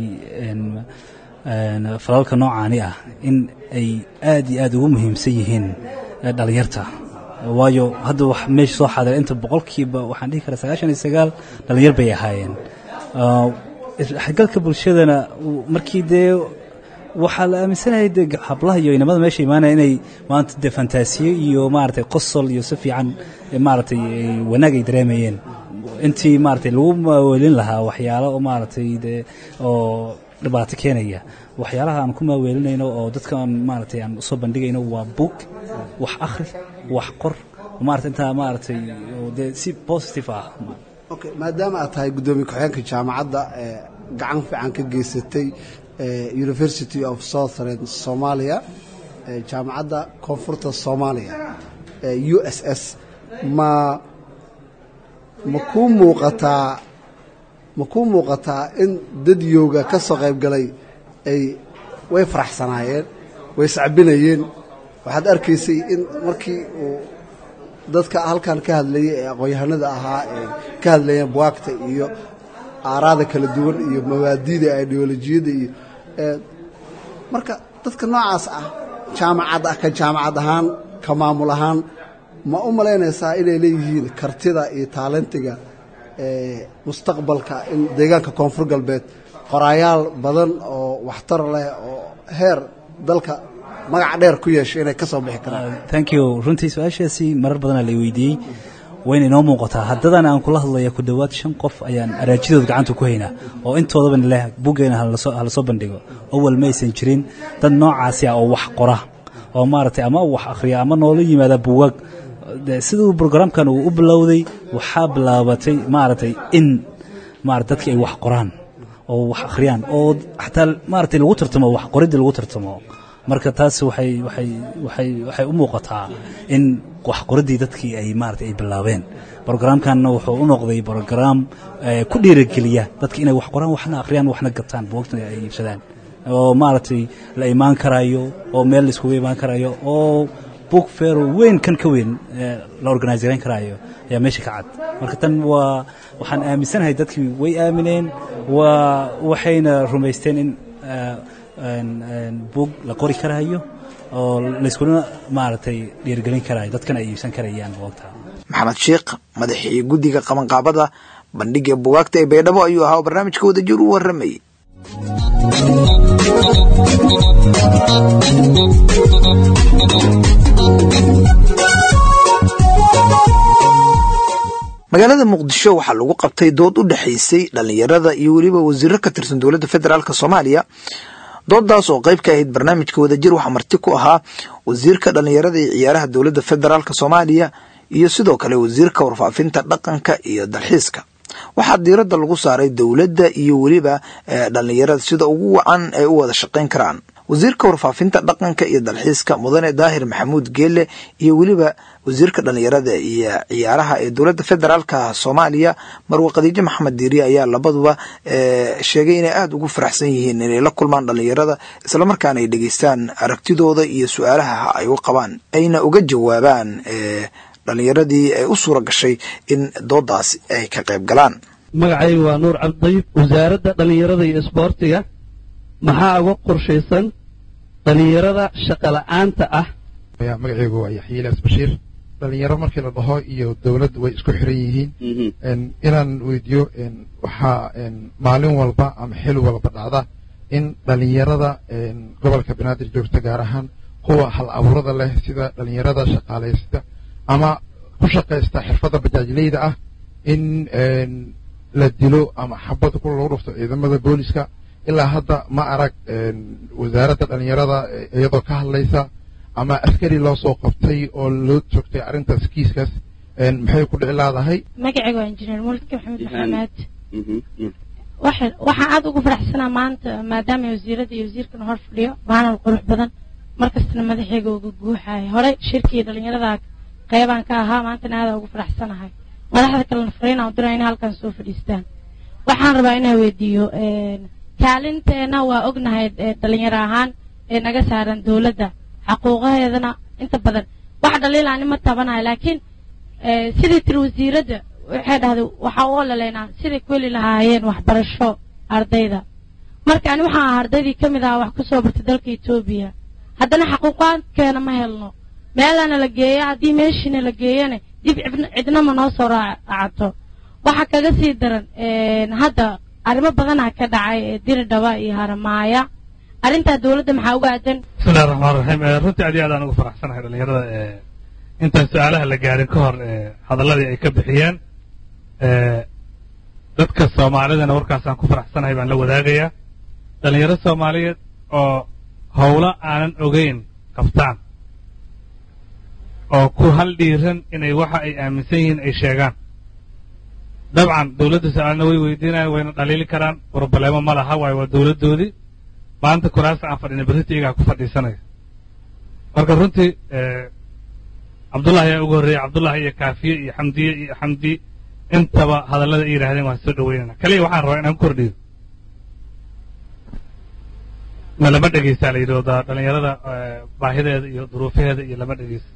Speaker 11: falalka noocaani ah in ay aad iyo aad ugu muhiimsan yihiin dhallinyarta waayo hadda wax meesha soo xaadira inta boqolkiiba waxaan dhihi karaa sagaashan iyo sagaal dhallinyar bay ahaayeen isdhexgalka bulshadana markii dee waxaa la aaminsanayay de hablaha iyo inamada meesha imaanaya inay maanta dee fantaasiyo iyo maaragtay qosol iyo si fiican maaragtay wanaag ay dareemayeen intii maaragtay lagu maaweelin lahaa waxyaalo oo maaragtay dee oo dhibaato keenaya waxyaalaha aan ku maaweelinayno oo dadkaan maaragtay aan usoo bandhigayno waa book wax akhri wax qor maarata intaa maaragtay dee si positive ah
Speaker 7: okay maadaama aad tahay guddoomiye ku-xigeenka jaamacadda ee gacan fiican ka geysatay university of southern somalia jaamacadda koonfurta soomaaliya u s s ma ma kuu muuqataa ma kuu muuqataa in dadyowga ka soo qayb galay ay way faraxsanaayeen way sacbinayeen waxaad arkaysay in markii uu dadka halkan ka hadlayay ee aqoon-yahanada ahaa ee ka hadlayeen buwaagta iyo aaraada kala duwan iyo mabaadiida ideolojiyadda iyo marka dadka noocaas ah jaamacad ah ka jaamacad ahaan ka maamul ahaan ma u malaynaysaa inay leeyihiin kartida iyo taalentiga mustaqbalka in deegaanka koonfur galbeed qoraayaal badan oo waxtar leh oo heer dalka magac dheer ku yeeshay inay ka soo bixi karaan
Speaker 11: thank you runtii su-aashaasi marar badanaa la weydiiyey wayna inoo muuqataa haddadan aan kula hadlaya ku dhowaad shan qof ayaan araajidooda gacanta ku haynaa oo intoodaba leh buggeena hala soo bandhigo awal ma aysan jirin dad noocaasi ah oo wax qora oo maaragtay ama wax akhriya ama noola yimaada buugaag siduu brograamkan uu u bilowday waxaa bilaabatay maaragtay in maarata dadkii ay wax qoraan oo wax akhriyaan oo xataa maaragtay lagu tartamo wax qoridii lagu tartamo marka taas waxay waxay waxay waxay u muuqataa in wax qoridii dadkii ay maaragtay ay bilaabeen brograamkanna wuxuu u noqday brograam ku dhiirigeliya dadka inay wax qoraan waxna akhriyaan waxna gataan buugtana ay iibsadaan oo maaragtay la imaan karayo oo meel la iskugu imaan karayo oo book fair weyn kan ka weyn la organisereyn karaayo ayaa meesha ka cad marka tan waa waxaan aaminsanahay dadkii way aamineen waa waxayna rumaysteen in buug la qori karaayo oo layskuna maaragtay dhiirgelin karaayo dadkana ay iibsan karayaan buugta
Speaker 1: maxamed sheekh madaxii guddiga qabanqaabada bandhiga bugaagta ee baydhabo ayuu ahaa oo barnaamijka wadajir u warramayay magaalada muqdisho waxaa lagu qabtay dood u dhexaysay dhallinyarada iyo weliba wasiiro ka tirsan dowladda federaalk soomaaliya doodaas oo qayb ka ahayd barnaamijka wadajir waxaa marti ku ahaa wasiirka dhallinyarada iyo ciyaaraha dowladda federaalk soomaaliya iyo sidoo kale wasiirka warfaafinta dhaqanka iyo dalxiiska waxaa diiradda lagu saaray dowladda iyo weliba dhallinyarada sida ugu wacan ay u wada shaqayn karaan wasiirka warfaafinta dhaqanka iyo dalxiiska mudane daahir maxamuud geele iyo weliba wasiirka dhallinyarada iyo ciyaaraha ee dowladda federaalka soomaaliya marwe khadiijo maxamed diiri ayaa labaduba sheegay inay aada ugu faraxsan yihiin inay la kulmaan dhallinyarada islamarkaana ay dhegeystaan aragtidooda iyo su-aalaha ay u qabaan ayna uga jawaabaan dhallinyaradii ay u suura gashay in doodaas ay ka qayb galaan
Speaker 12: magacaygu waa nuur cabdidayib wasaaradda dhallinyarada iyo isboortiga maxaa uga qorshaysan dhallinyarada shaqola'aanta ah
Speaker 13: magaceygu waa yaxye ilaas bashiir dhalinyaro markii la dhaho iyo dowladdu way isku xiran yihiin inaan weydiiyo waxaa maalin walba ama xil walba dhacda in dhalinyarada gobolka banaadir joogta gaar ahaan kuwa hal abuurada leh sida dhalinyarada shaqaalaysta ama ku shaqaysta xirfadda bajaajleyda ah in la dilo ama xabad ku lagu dhufto ciidamada booliska ilaa hadda ma arag wasaaradda dhalinyarada iyadoo ka hadlaysa ama askari loo soo qabtay oo loo joogtay arrintaas kiiskaas maxay ku dhici laadahay
Speaker 14: magacayga waa injineer mulki maxamed maxamed waxaan aada ugu faraxsanaa maanta maadaama wasiiradda iyo wasiirkana hor fadhiyo baanal qurux badan markastana madaxayga uga guuxaya horey shirkii dhalinyarada qeybaan ka ahaa maantana aada ugu faraxsanahay madaxda kalena fariinaan u diraa inay halkan soo fadhiistaan waxaan rabaa inaan weydiiyo kaalinteena waa ognahay dhalinyaro ahaan ee naga saaran dowladda xaquuqaheedana inta badan wax dhaliilaani ma tabanayo laakiin sidii tiri wasiiradda waxay dhahday waxaa u ololaynaa siday ku heli lahaayeen waxbarasho ardayda marka ani waxaan ahaa ardaydii ka mid ahaa wax ku soo bartay dalka etoobiya haddana xaquuqaadkeena ma helno meelana la geeya haddii meeshiina la geeyana dib cidnama noo soo raacato waxaa kaga sii daran hadda arrimo badanaa ka dhacay ee diridhaba iyo haramaaya arrintaa dowladda maxaa uga aadan
Speaker 15: bismillahi raxmaan raxiim runtii aad iyo aad aan ugu faraxsanahay dhalinyarada intaan su-aalaha la gaarin ka hor hadalladii ay ka bixiyeen dadka soomaalidana warkaasaan ku faraxsanahay baan la wadaagayaa dhalinyaro soomaaliyeed oo howlo aanan ogeyn qabtaan oo ku hal dhiiran inay waxa ay aaminsan yihiin ay sheegaan dabcan dowladda su-aalna way weydiinayaan wayna dhaliili karaan broblemo ma laha waayo waa dowladdoodii maanta kuraasta aan fadhina berrita iyagaa ku fadhiisanaya marka runtii cabdullahi ayaa ugu horreeyey cabdullahi iyo kaafiye iyo xamdiye iyo xamdi intaba hadallada ay yidhahdeen waan soo dhaweynana kaliya waxaan rabaa inaan ku kordhiyo ma lama dhegeysaa la yidhahdaa dhalinyarada baahideeda iyo duruufaheeda iyo lama dhegeyso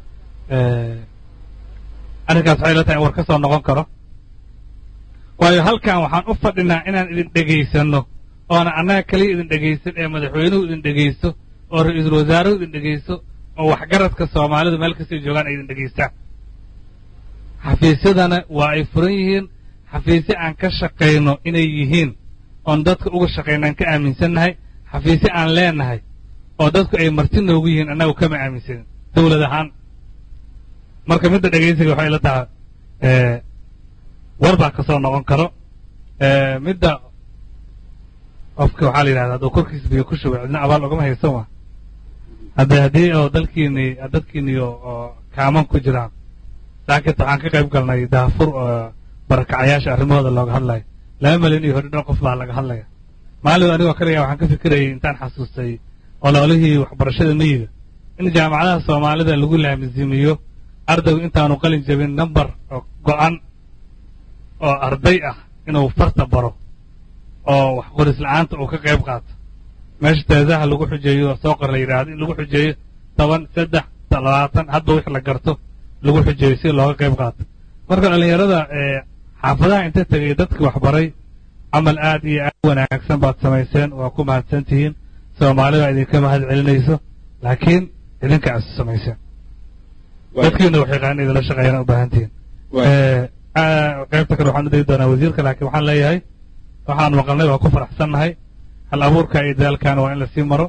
Speaker 15: arrinkaas waxay la tahay in war ka soo noqon karo waayo halkan waxaan u fadhinaa inaan idin dhegaysanno oona annaga kaliya idin dhegaysan ee madaxweynuhu idin dhegaysto oo ra-iisul wasaaruhu idin dhegaysto oo waxgaradka soomaalidu meel kastay joogaan ay idin dhegaystaan xafiisyadana waa ay furan yihiin xafiisyo aan ka shaqayno inay yihiin oon dadka uga shaqaynaan ka aaminsannahay xafiisyo aan leenahay oo dadku ay marti noogu yihiin annagu kama aaminsanin dowlad ahaan marka midda dhegaysiga waxay la tahay war baa ka soo noqon karo midda qofka waxaa la yidhahda hadduu korkiisa biyo ku shubay cidna abaal ogama haysan wa hadde haddii oo dalkiini dadkiini oo kaaman ku jiraan laakiin waxaan ka qayb galnay daafur oo barakacayaasha arrimahooda looga hadlayo laba malyan iyo hodhi dhan qof baa laga hadlaya maalin anigoo kaliya waxaan ka fikirayay intaan xasuustay ololihii waxbarashada miyiga in jaamacadaha soomaalida lagu laamizimiyo ardaygu intaanu qalin jabin number go-an oo arday ah inuu farta baro oo wax qoris la-aanta uu ka qayb qaato meesha teesaha lagu xujeeyo oo soo qor la yidhaahdo in lagu xujeeyo toban saddex labaatan hadba wix la garto lagu xujeeyo si looga qayb qaato marka dhallinyarada xaafadaha inta tegay dadkii waxbaray camal aad iyo aad u wanaagsan baad samayseen waa ku mahadsan tihiin soomaalida idinka mahad celinayso laakiin idinka isu samayseen dadkiina wax yaqaan idinla shaqeeyana u baahan tihiin qaybta kale waxaan u degi doonaa wasiirka laakiin waxaan leeyahay waxaan maqalnay waa ku faraxsannahay hal abuurka iyo dadaalkaana waa in lasii maro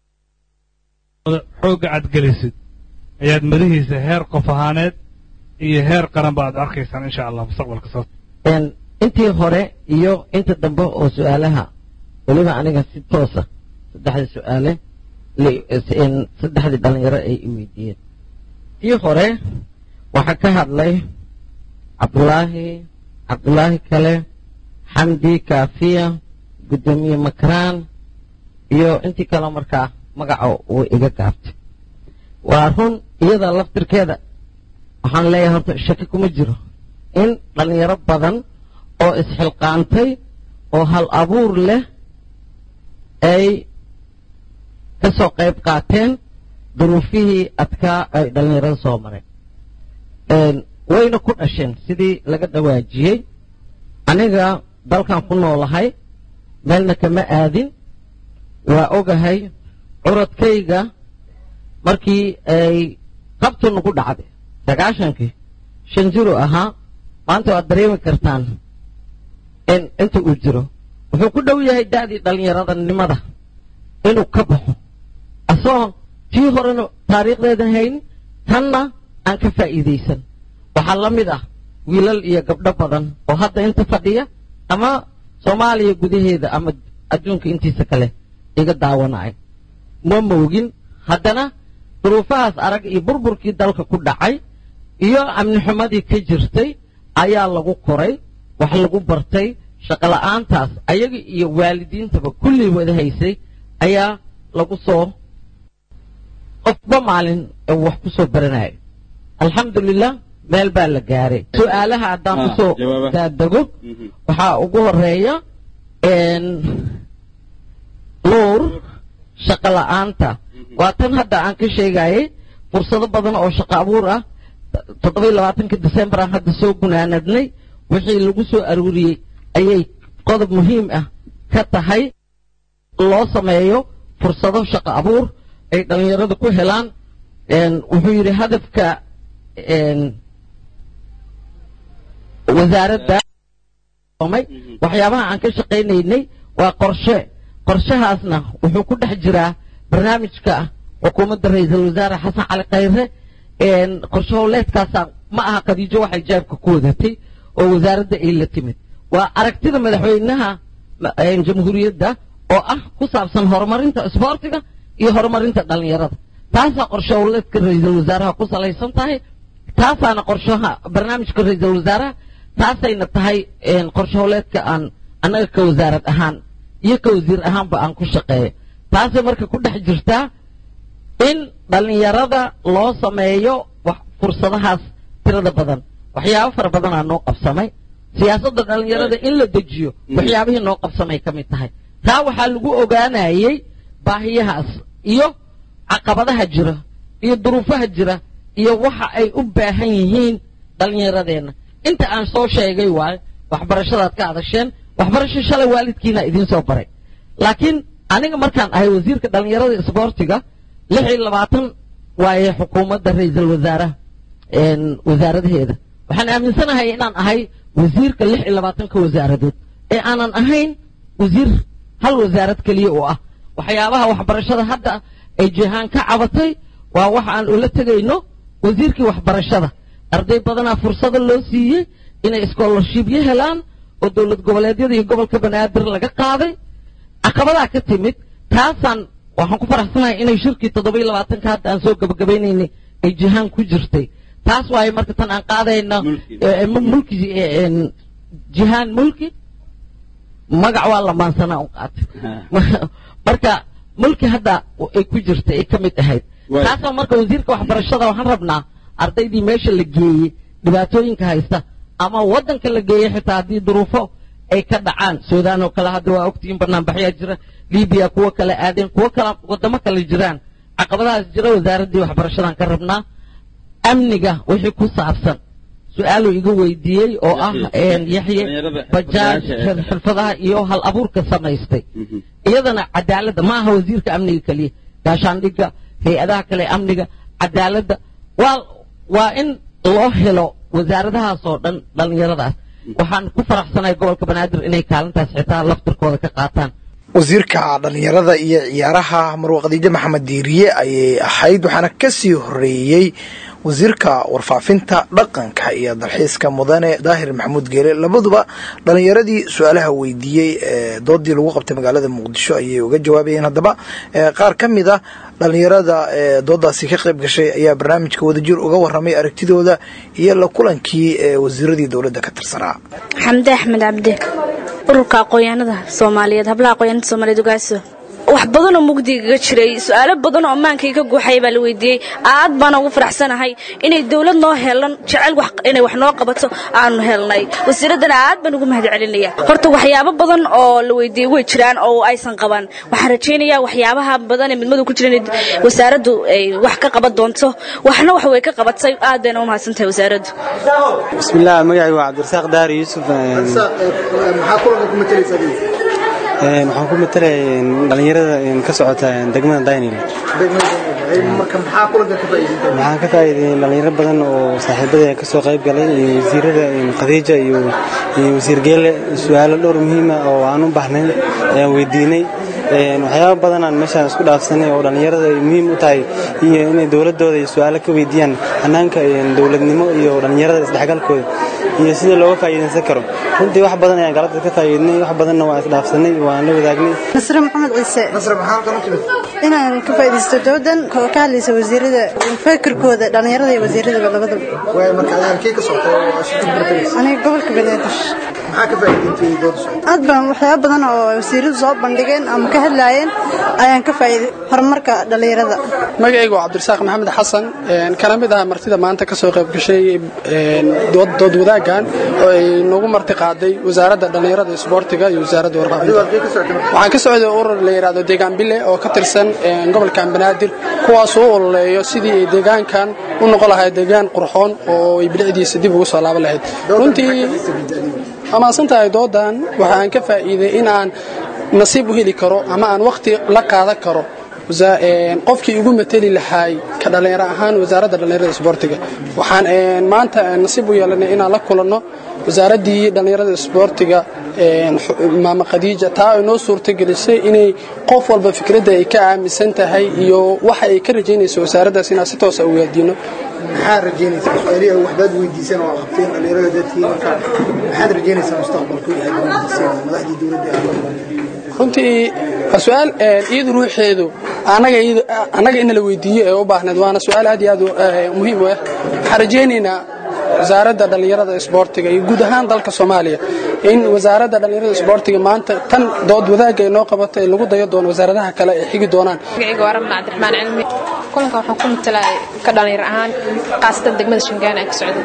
Speaker 15: xoogga aad gelisid ayaad madihiisa heer qof ahaaneed iyo heer qaranba aad arkaysaan insha allah mustaqbalka soo
Speaker 16: intii hore iyo inta dambe oo su-aalaha weliba aniga si toosa saddexdii su-aale saddexdii dhalinyaro ay i weydiiyeen tii hore waxaa ka hadlay cabdulaahi cabdulaahi kale xamdi kaafiya guddoomiye makraan iyo intii kaleo markaa magaca uu iga gaabtay waa run iyada laftirkeeda waxaan leeyahay horta shaki kuma jiro in dhalinyaro badan oo isxilqaantay oo hal abuur leh ay ka soo qayb qaateen duruufihii adkaa ay dhallinyarada soo mareen wayna ku dhasheen sidii laga dhawaajiyey aniga dalkan ku noolahay meelna kama aadin waa ogahay curadkayga markii ay qabtu nagu dhacday sagaashankii shan jiro ahaa maanta waad dareemi kartaan in inta uu jiro wuxuu ku dhow yahay da'dii dhallinyaradanimada inuu ka baxo asagoo tii horena taariikhdeeda hayn tanna aan ka faa'iidaysan waxaa la mid ah wiilal iyo gabdho badan oo hadda inta fadhiya ama soomaaliya gudaheeda ama adduunka intiisa kale iga daawanaya ma moogin haddana duruufahaas arag iyo burburkii dalka ku dhacay iyo amni xumadii ka jirtay ayaa lagu koray wax lagu bartay shaqola'aantaas ayaga iyo waalidiintaba kullii wada haysay ayaa lagu soo qofba maalin uu wax ku soo baranaya alxamdulilah meel baa la gaaray su-aalaha haddaan kusoo daadego waxaa ugu horeeya luur shaqo la'aanta waa tan hadda aan ka sheegayay fursado badan oo shaqo abuur ah toddoba iyo labaatanka december aan hadda soo gunaanadnay wixii lagu soo aruuriyey ayay qodob muhiim ah ka tahay loo sameeyo fursado shaqo abuur ay dhallinyarada ku helaan wuxuu yidhi hadafka wasaaradda waxyaabaha aan ka shaqaynaynay waa qorshe qorshahaasna wuxuu ku dhex jiraa barnaamijka xukuumadda ra-iisul wasaare xasan cali khayre qorshe howleedkaasa ma aha khadiijo waxay jaabka ku wadatay oo wasaaradda ay la timid waa aragtida madaxweynaha jamhuuriyadda oo ah ku saabsan horumarinta isboortiga iyo horumarinta dhallinyarada taasaa qorshe howleedka ra-iisul wasaaraha ku salaysan tahay taasaana qorshaha barnaamijka ra-iisul wasaaraha taasayna tahay qorshe howleedka aan annaga ka wasaarad ahaan iyo ka wasiir ahaanba aan ku shaqeeyo taasay marka ku dhex jirtaa in dhallinyarada loo sameeyo fursadahaas tirada badan waxyaabo fara badanaa noo qabsamay siyaasadda dhallinyarada in la dejiyo waxyaabihii noo qabsamay ka mid tahay taa waxaa lagu ogaanayey baahiyahaas iyo caqabadaha jira iyo duruufaha jira iyo waxa ay u baahan yihiin dhallinyaradeenna inta aan soo sheegay waayo waxbarashadaad ka adasheen waxbarasho shalay waalidkiina idiin soo baray laakiin aniga markaan ahay wasiirka dhallinyarada isboortiga lix iyo labaatan waaye xukuumadda ra-iisul wasaaraha wasaaradaheeda waxaan aaminsanahay inaan ahay wasiirka lix iyo labaatanka wasaaradood ee aanan ahayn wasiir hal wasaarad keliya oo ah waxyaabaha waxbarashada hadda ay jihaan ka cabatay waa wax aan ula tegayno wasiirkii waxbarashada arday badanaa fursado loo siiyey inay scholarshipyo helaan oo dowlad goboleedyada iyo gobolka banaadir laga qaaday caqabadaa ka timid taasaan waxaan ku faraxsanahay inay shirkii toddoba iyo labaatanka hadda aan soo gabagabaynaynay ay jihaan ku jirtay taas waaye marka tan aan qaadayna mulki jihaan mulki magac waa lamaansanaa u qaatay marka mulki hadda ay ku jirtay ay ka mid ahayd taasoo marka wasiirka waxbarashada waxaan rabnaa ardaydii meesha la geeyey dhibaatooyinka haysta ama waddanka la geeyey xitaa haddii duruufo ay ka dhacaan suudaan oo kale hadda waa ogtihiin banaanbaxyaa jira libiya kuwo kale aadeen kuwo kale waddamo kale jiraan caqabadahaas jira wasaaraddii waxbarashadaan ka rabnaa amniga wixii ku saabsan su-aaluu iga weydiiyey oo ah yaxye bajaaj xirfadaha iyo hal abuurka samaystay iyadana cadaaladda ma aha wasiirka amniga keliya gaashaandhigga hay-adaha kale amniga cadaaladda waa waa in loo helo wasaaradahaasoo dhan dhallinyaradaas waxaan ku faraxsanahay gobolka banaadir inay kaalintaas xitaa laftirkooda ka qaataan
Speaker 1: wasiirka dhallinyarada iyo ciyaaraha marwa khadiijo maxamed diiriye ayay ahayd waxaana kasii horeeyey wasiirka warfaafinta dhaqanka iyo dalxiiska mudane daahir maxamuud geele labaduba dhallinyaradii su-aalaha weydiiyey ee doodii lagu qabtay magaalada muqdisho ayay uga jawaabayeen haddaba qaar ka mid a dhallinyarada ee doodaasi ka qayb gashay ayaa barnaamijka wadajir uga waramay aragtidooda iyo la kulankii ee wasiiradii dowladda ka tirsanaa
Speaker 17: xamde axmed cabdi ururka aqoonyahanada soomaaliyeed hablaha aqoonyahanada soomaaliyeed ogaaso wax badanoo mugdigaga jiray su-aalo badan oo ammaankay ka guuxaya baa la weydiiyey aad baana ugu faraxsanahay inay dowlad noo helan jecel inay wax noo qabato aanu helnay wasiiraddana aad baan ugu mahad celinaya horta waxyaabo badan oo la weydiiyey way jiraan oo aysan qaban waxaan rajaynayaa waxyaabaha badan ee midmadu ku jira in wasaaraddu ay wax ka qaban doonto waxna wax way ka qabatay aad bayna u mahadsan tahay wasaaraddu
Speaker 5: bismillaah magacaygu waa cabdirasaaq daari yuusuf waxaan ku matalaya dhalinyarada ka socota degmada daynil waxaan ka faa'iiday dhalinyaro badan oo saaxiibada ka soo qayb galay iyo wasiirada khadiija iyo wasiir geele su-aalo dhowr muhiima oo aan u baahnayn ayaan weydiinay waxyaaba badan aan meeshaan isku dhaafsanay oo dhallinyarada ay muhiim u tahay iyo inay dowladooda iyo su-aalo ka weydiiyaan hannaanka dowladnimo iyo dhallinyarada isdhexgalkooda iyo sida looga faa'iidaysan karo runtii wax badan ayaan galabta ka faa'iidnay wax badanna waan isdhaafsanay waan la wadaagnay
Speaker 18: nasre maxamed ciise inaan ka faa'iidaysto doodan oo ka hadlaysa wasiirada fikirkooda dhallinyarada iyo wasiiradaba labadaba aniga gobolka banaadir aad baan waxyaaba badan oo wasiiradu soo bandhigeen ama ka hadlaayeen ayaan ka faa'iiday horumarka dhallinyarada
Speaker 19: magacaygu waa cabdirasaaq maxamed xasan kana mid ah martida maanta ka soo qayb gashay dood wadaaggan oo ay nagu marti qaaday wasaaradda dhallinyarada isboortiga iyo wasaaradda warfaafinta waxaan ka socday urur la yidhaahdo deegaan bile oo ka tirsan gobolkan banaadir kuwaasoo u ololeeyo sidii ay deegaankan u noqon lahayd deegaan qurxoon oo ay bilicdiisa dib ugu soo laaban lahayd runtii amaasan tahay doodan waxa aan ka faa'iiday in aan nasiib u heli karo ama aan wakhti la qaadan karo qofkii ugu mateli lahaay ka dhallinyaro ahaan wasaaradda dhallinyarada isboortiga waxaan maanta nasiib u yeelanay inaan la kulanno wasaaraddii dhallinyarada isboortiga maama khadiija taa ay noo suurtagelisay inay qof walba fikradda ay ka aaminsan tahay iyo waxa ay ka rajaynayso wasaaraddaas inaan si toosa u weydiino
Speaker 1: maxaad rajaynaysaa su-aalihi waxbaad weydiisan oo qabteen dhallinyarada dadkii marka maxaad rajaynaysaa mustaqbalku aad weydiiseen madaxdii dowladda
Speaker 19: runtii waa su-aal iyadu ruuxeedu annaga in la weydiiyo ee u baahneed waana su-aal aad iyo aad muhiim u ah waxaan rajaynaynaa wasaaradda dhallinyarada isboortiga iyo guud ahaan dalka soomaaliya in wasaaradda dhallinyarada isboortiga maanta tan dood wadaagga ay noo qabato ee lagu dayo doono wasaaradaha kale ay xigi doonaan
Speaker 6: magacayga waa rabna cabdiraxmaan cilmi kulanka waxaan ku matalaa ka dhallinyar ahaan khaasatan degmada shangaana ee ka socda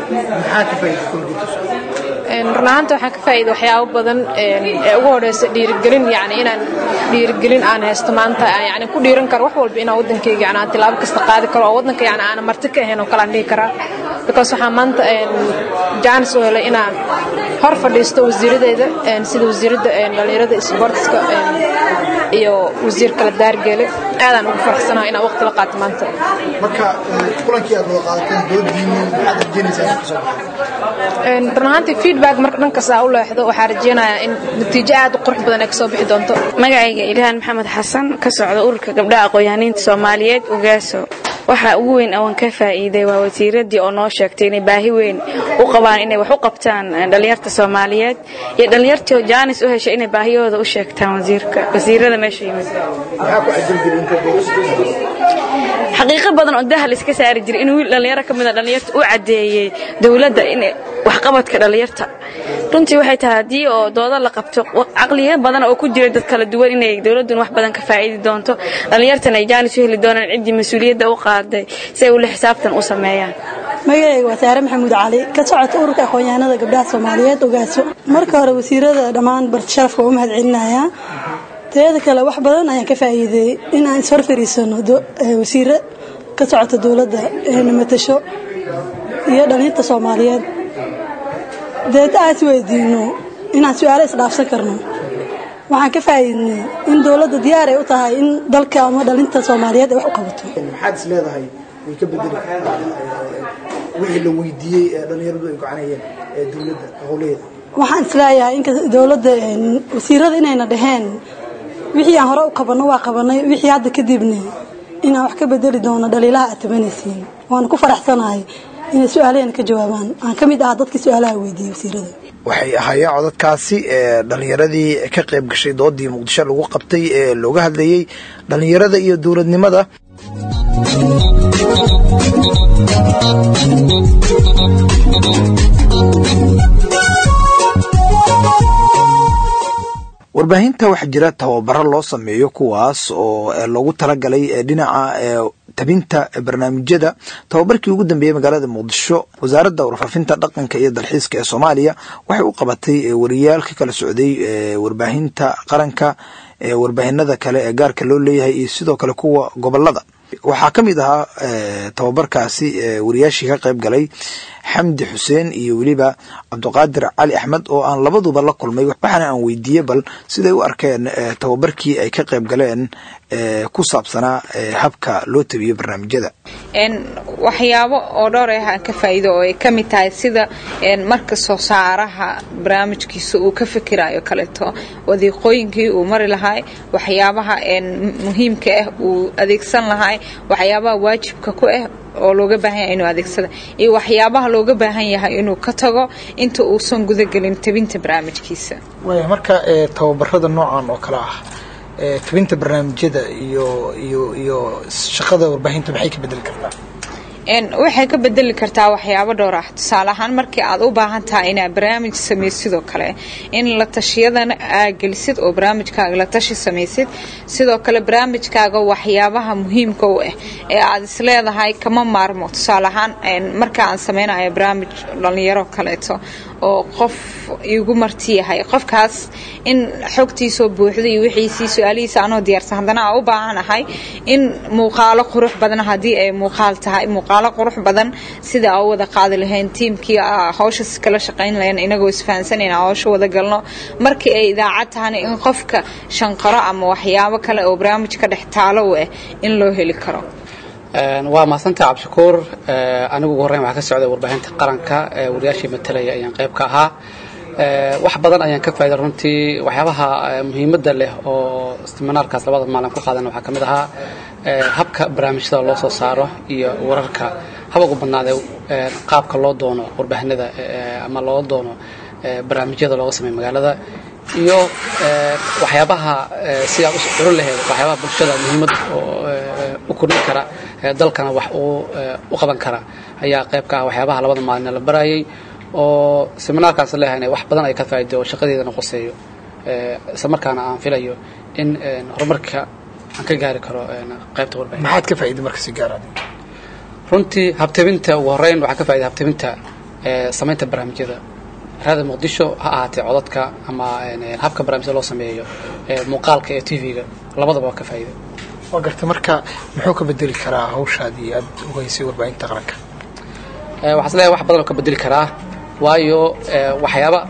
Speaker 6: run ahaanta waxaan ka faa'iida waxyaabo badan ee ugu horeysa dhiirigelin yani inaan dhiirigelin aan haysto maanta yani ku dhiiran karo wax walba inaan waddankayga yani aan tilaabo kasta qaadi karo oo waddanka yani aanan marti ka ahayn oo kale aan dhihi karaa because waxaan maanta jaanis u helay inaan hor fadhiisto wasiiradeyda sida wasiiradda dhallinyarada isboortiska iyo wasiir kala daargeele aadaan ugu faraxsanahay inaan waqti la qaato maanta
Speaker 1: marka kulankii aad wada qaadateen doodiinii maxaad rajaynaysaa ka soo
Speaker 6: run ahaantii feedback marka dhankaas aa u leexdo waxaa rajeynayaa in natiijo aad u qurux badan ay kasoo bixi doonto
Speaker 20: magacayga ilhaan maxamed xasan ka socda ururka gabdhaha aqoon-yahaniinta soomaaliyeed ugaaso waxa ugu weyn awan ka faa'iiday waa wasiiraddii oo noo sheegtay inay baahi weyn u qabaan inay wax u qabtaan dhallinyarta soomaaliyeed iyo dhallinyartii jaanis u heshay inay baahiyahooda u sheegtaan wasiirka wasiirada meesha yimid xaqiiqo badan oo dahal iska saari jiray in wiil dhallinyaro ka mida dhallinyarta u caddeeyey dowladda in waxqabadka dhallinyarta runtii waxay tahay haddii oo doodo la qabto caqliyo badan oo ku jira dad kala duwan inay dowladdun wax badan ka faa'idi doonto dhallinyartan ay jaanis u heli doonaan ciddii mas-uuliyadda u qaaday si ay ula xisaabtan u sameeyaan
Speaker 4: magacayga waa saare maxamuud cali ka socota ururka aqoon-yahanada gabdhaha soomaaliyeed ogaaso marka hore wasiirada dhammaan barti sharafka waa u mahad celinayaa teeda kale wax badan ayaan ka faa'iideeyey in aan ishor fariisano wasiiro ka socota dowladda eena matasho iyo dhallinyarta soomaaliyeed deed aan is weydiino inaan su-aalo isdhaafsan karno waxaan ka faa'iidnay in dowladda diyaar ay u tahay in dalka ama dhalinta soomaaliyeed ay wax u qabato
Speaker 1: maxaad is leedahay way ka bedeli wixii la weydiiyey ee dhallinyaradu ay gocanayeen ee dowladda howleeda
Speaker 4: waxaan isleeyahay in dowladda wasiirada inayna dhaheen wixii aan hore u qabanno waa qabanay wixii hadda kadibna inaan wax ka bedeli doono dhaliilaha aad tabanaysiin waana ku faraxsanahay inay su-aalaheena ka jawaabaan aan ka mid ahaa dadkii su-aalaha weydiiyey wasiirada
Speaker 1: waxay ahaayeen codadkaasi ee dhallinyaradii ka qayb gashay doodii muqdisho lagu qabtay ee looga hadlayey dhallinyarada iyo dowladnimada warbaahinta waxaa jira tababaro loo sameeyo kuwaas oo loogu talagalay dhinaca tabinta barnaamijyada tababarkii ugu dambeeyey magaalada muqdisho wasaaradda warfaafinta dhaqanka iyo dalxiiska ee soomaaliya waxay u qabatay wariyaal ka kala socday warbaahinta qaranka warbaahinada kale ee gaarka loo leeyahay iyo sidoo kale kuwa gobolada waxaa ka mid ahaa tababarkaasi wariyaashii ka qayb galay xamdi xuseen iyo weliba cabdiqaadir cali axmed oo aan labaduba la kulmay waxaana aan weydiiyey bal siday u arkeen tababarkii ay ka qayb galeen ku saabsanaa habka loo tabiyo barnaamijyada
Speaker 21: waxyaabo oo dhowr ah aan ka faa'iido oo ay ka mid tahay sida marka soo saaraha barnaamijkiisa uu ka fikirayo kaleeto wadiiqooyinkii uu mari lahay waxyaabaha muhiimka ah uu adeegsan lahay waxyaabaha waajibka ku ah oo looga baahan yahay inuu adeegsada iyo waxyaabaha looga baahan yahay inuu ka tago inta uusan gudagelin tabinta barnaamijkiisa
Speaker 1: waaya marka tababarada noocan oo kale ah tabinta barnaamijyada iyo iyo iyo shaqada warbaahinta maxay ka bedeli kartaa
Speaker 21: waxay ka bedeli kartaa waxyaabo dhowr ah tusaale ahaan markii aad u baahan tahay inaad barnaamij samaysid sidoo kale in la tashiyadana aa gelisid oo barnaamijkaaga la tashi samaysid sidoo kale barnaamijkaaga waxyaabaha muhiimka u ah ee aad isleedahay kama maarmo tusaale ahaan marka aan samaynayo barnaamij dhalinyaro kaleeto oo qof igu marti yahay qofkaas in xogtiisoo buuxda iyo wixiisii su-aalihiisa anoo diyaarsan haddana aan u baahanahay in muuqaalo qurux badan haddii ay muuqaal tahay muuqaalo qurux badan sida aa u wada qaadi lahayn tiimkii hawshas kala shaqayn lahayn inagoo isfahansan inaan hawsha wada galno markii ay idaacad tahana in qofka shanqaro ama waxyaabo kale oo barnaamij ka dhex taalo u ah in loo heli karo
Speaker 22: waa mahadsantaha cabdishakuur anigu ugu horreyn waxaa ka socday warbaahinta qaranka wariyaashii matalaya ayaan qayb ka ahaa wax badan ayaan ka faa'iday runtii waxyaabaha muhiimadda leh oo seminaarkaas labada maalin ku qaadan waxaa ka mid ahaa habka barnaamijyada loo soo saaro iyo wararka haba ugu badnaadee qaabka loo doono warbaahinada ama loo doono barnaamijyada looga sameeyo magaalada iyo waxyaabaha si aad u curin lahayd waxyaabaha bulshada muhiimad u kordhin kara dalkana wax u qaban kara ayaa qayb ka ah waxyaabaha labada maalin la barayay oo seminaarkaas leeyahay wax badan ay ka faa'iido oo shaqadeedana qoseeyo isla markaana aan filayo in horumarka aan ka gaari karo qaybta warbaahinta
Speaker 1: maxaad ka faa'iiday marka si gaar ah
Speaker 22: runtii habtabinta ugu horreyn waxaa ka faa'iiday habtabinta samaynta barnaamijyada raada muqdisho ha ahaatee codadka ama habka barnaamijyada loo sameeyo muuqaalka ee tv-ga labadaba waa ka faa'iiday
Speaker 1: waa gartay marka muxuu ka bedeli karaa hawshaadii aad ugeysay warbaahinta qaranka
Speaker 22: waxaa isleeyahay wax badan oo ka bedeli karaa waayo waxyaaba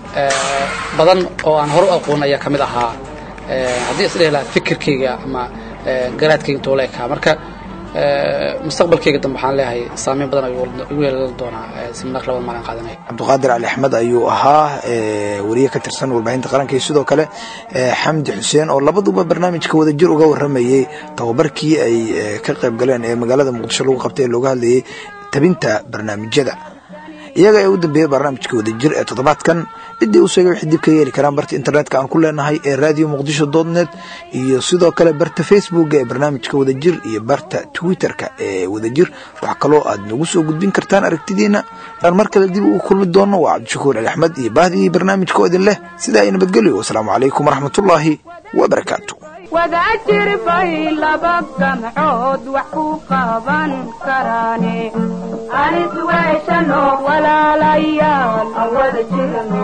Speaker 22: badan oo aan hore u aqoon ayaa ka mid ahaa haddii isdhehi lahaa fikirkayga ama garaadkayga intuu la ekaa marka mustaqbalkayga dambe waxaan leeyahay saameyn badan ayuu igu yeelan doonaa seminaarka labada maalin qaadanaya
Speaker 1: cabdiqaadir cali axmed ayuu ahaa wariye ka tirsan warbaahinta qaranka iyo sidoo kale xamdi xuseen oo labaduba barnaamijka wadajir uga waramayey tababarkii ay ka qayb galeen ee magaalada muqdisho lagu qabtay ee looga hadlayay tabinta barnaamijyada iyaga ee u dambeeyey barnaamijka wadajir ee toddobaadkan ciddii u sheegay waxay dib ka yeeli karaan barta internetka aan ku leenahay ee radio muqdisho dotnet iyo sidoo kale barta facebooka ee barnaamijka wadajir iyo barta twitterka ee wadajir wax kaloo aad nagu soo gudbin kartaan aragtidiina aan mar kale dib ugu kulmi doono waa cabdishakuur ali axmed iyo bahdii barnaamijka oo idin leh sidaa ay nabadgelyo wasalaamu calaykum waraxmatullaahi wabarakaatu
Speaker 23: wadajir bay laba gamcood wax ku qaban karaane anis weeshano walaalayaal wada jirno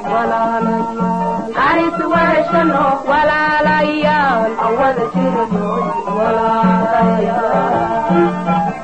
Speaker 23: anis weeshano walaalayaal wada jirno walaalayaal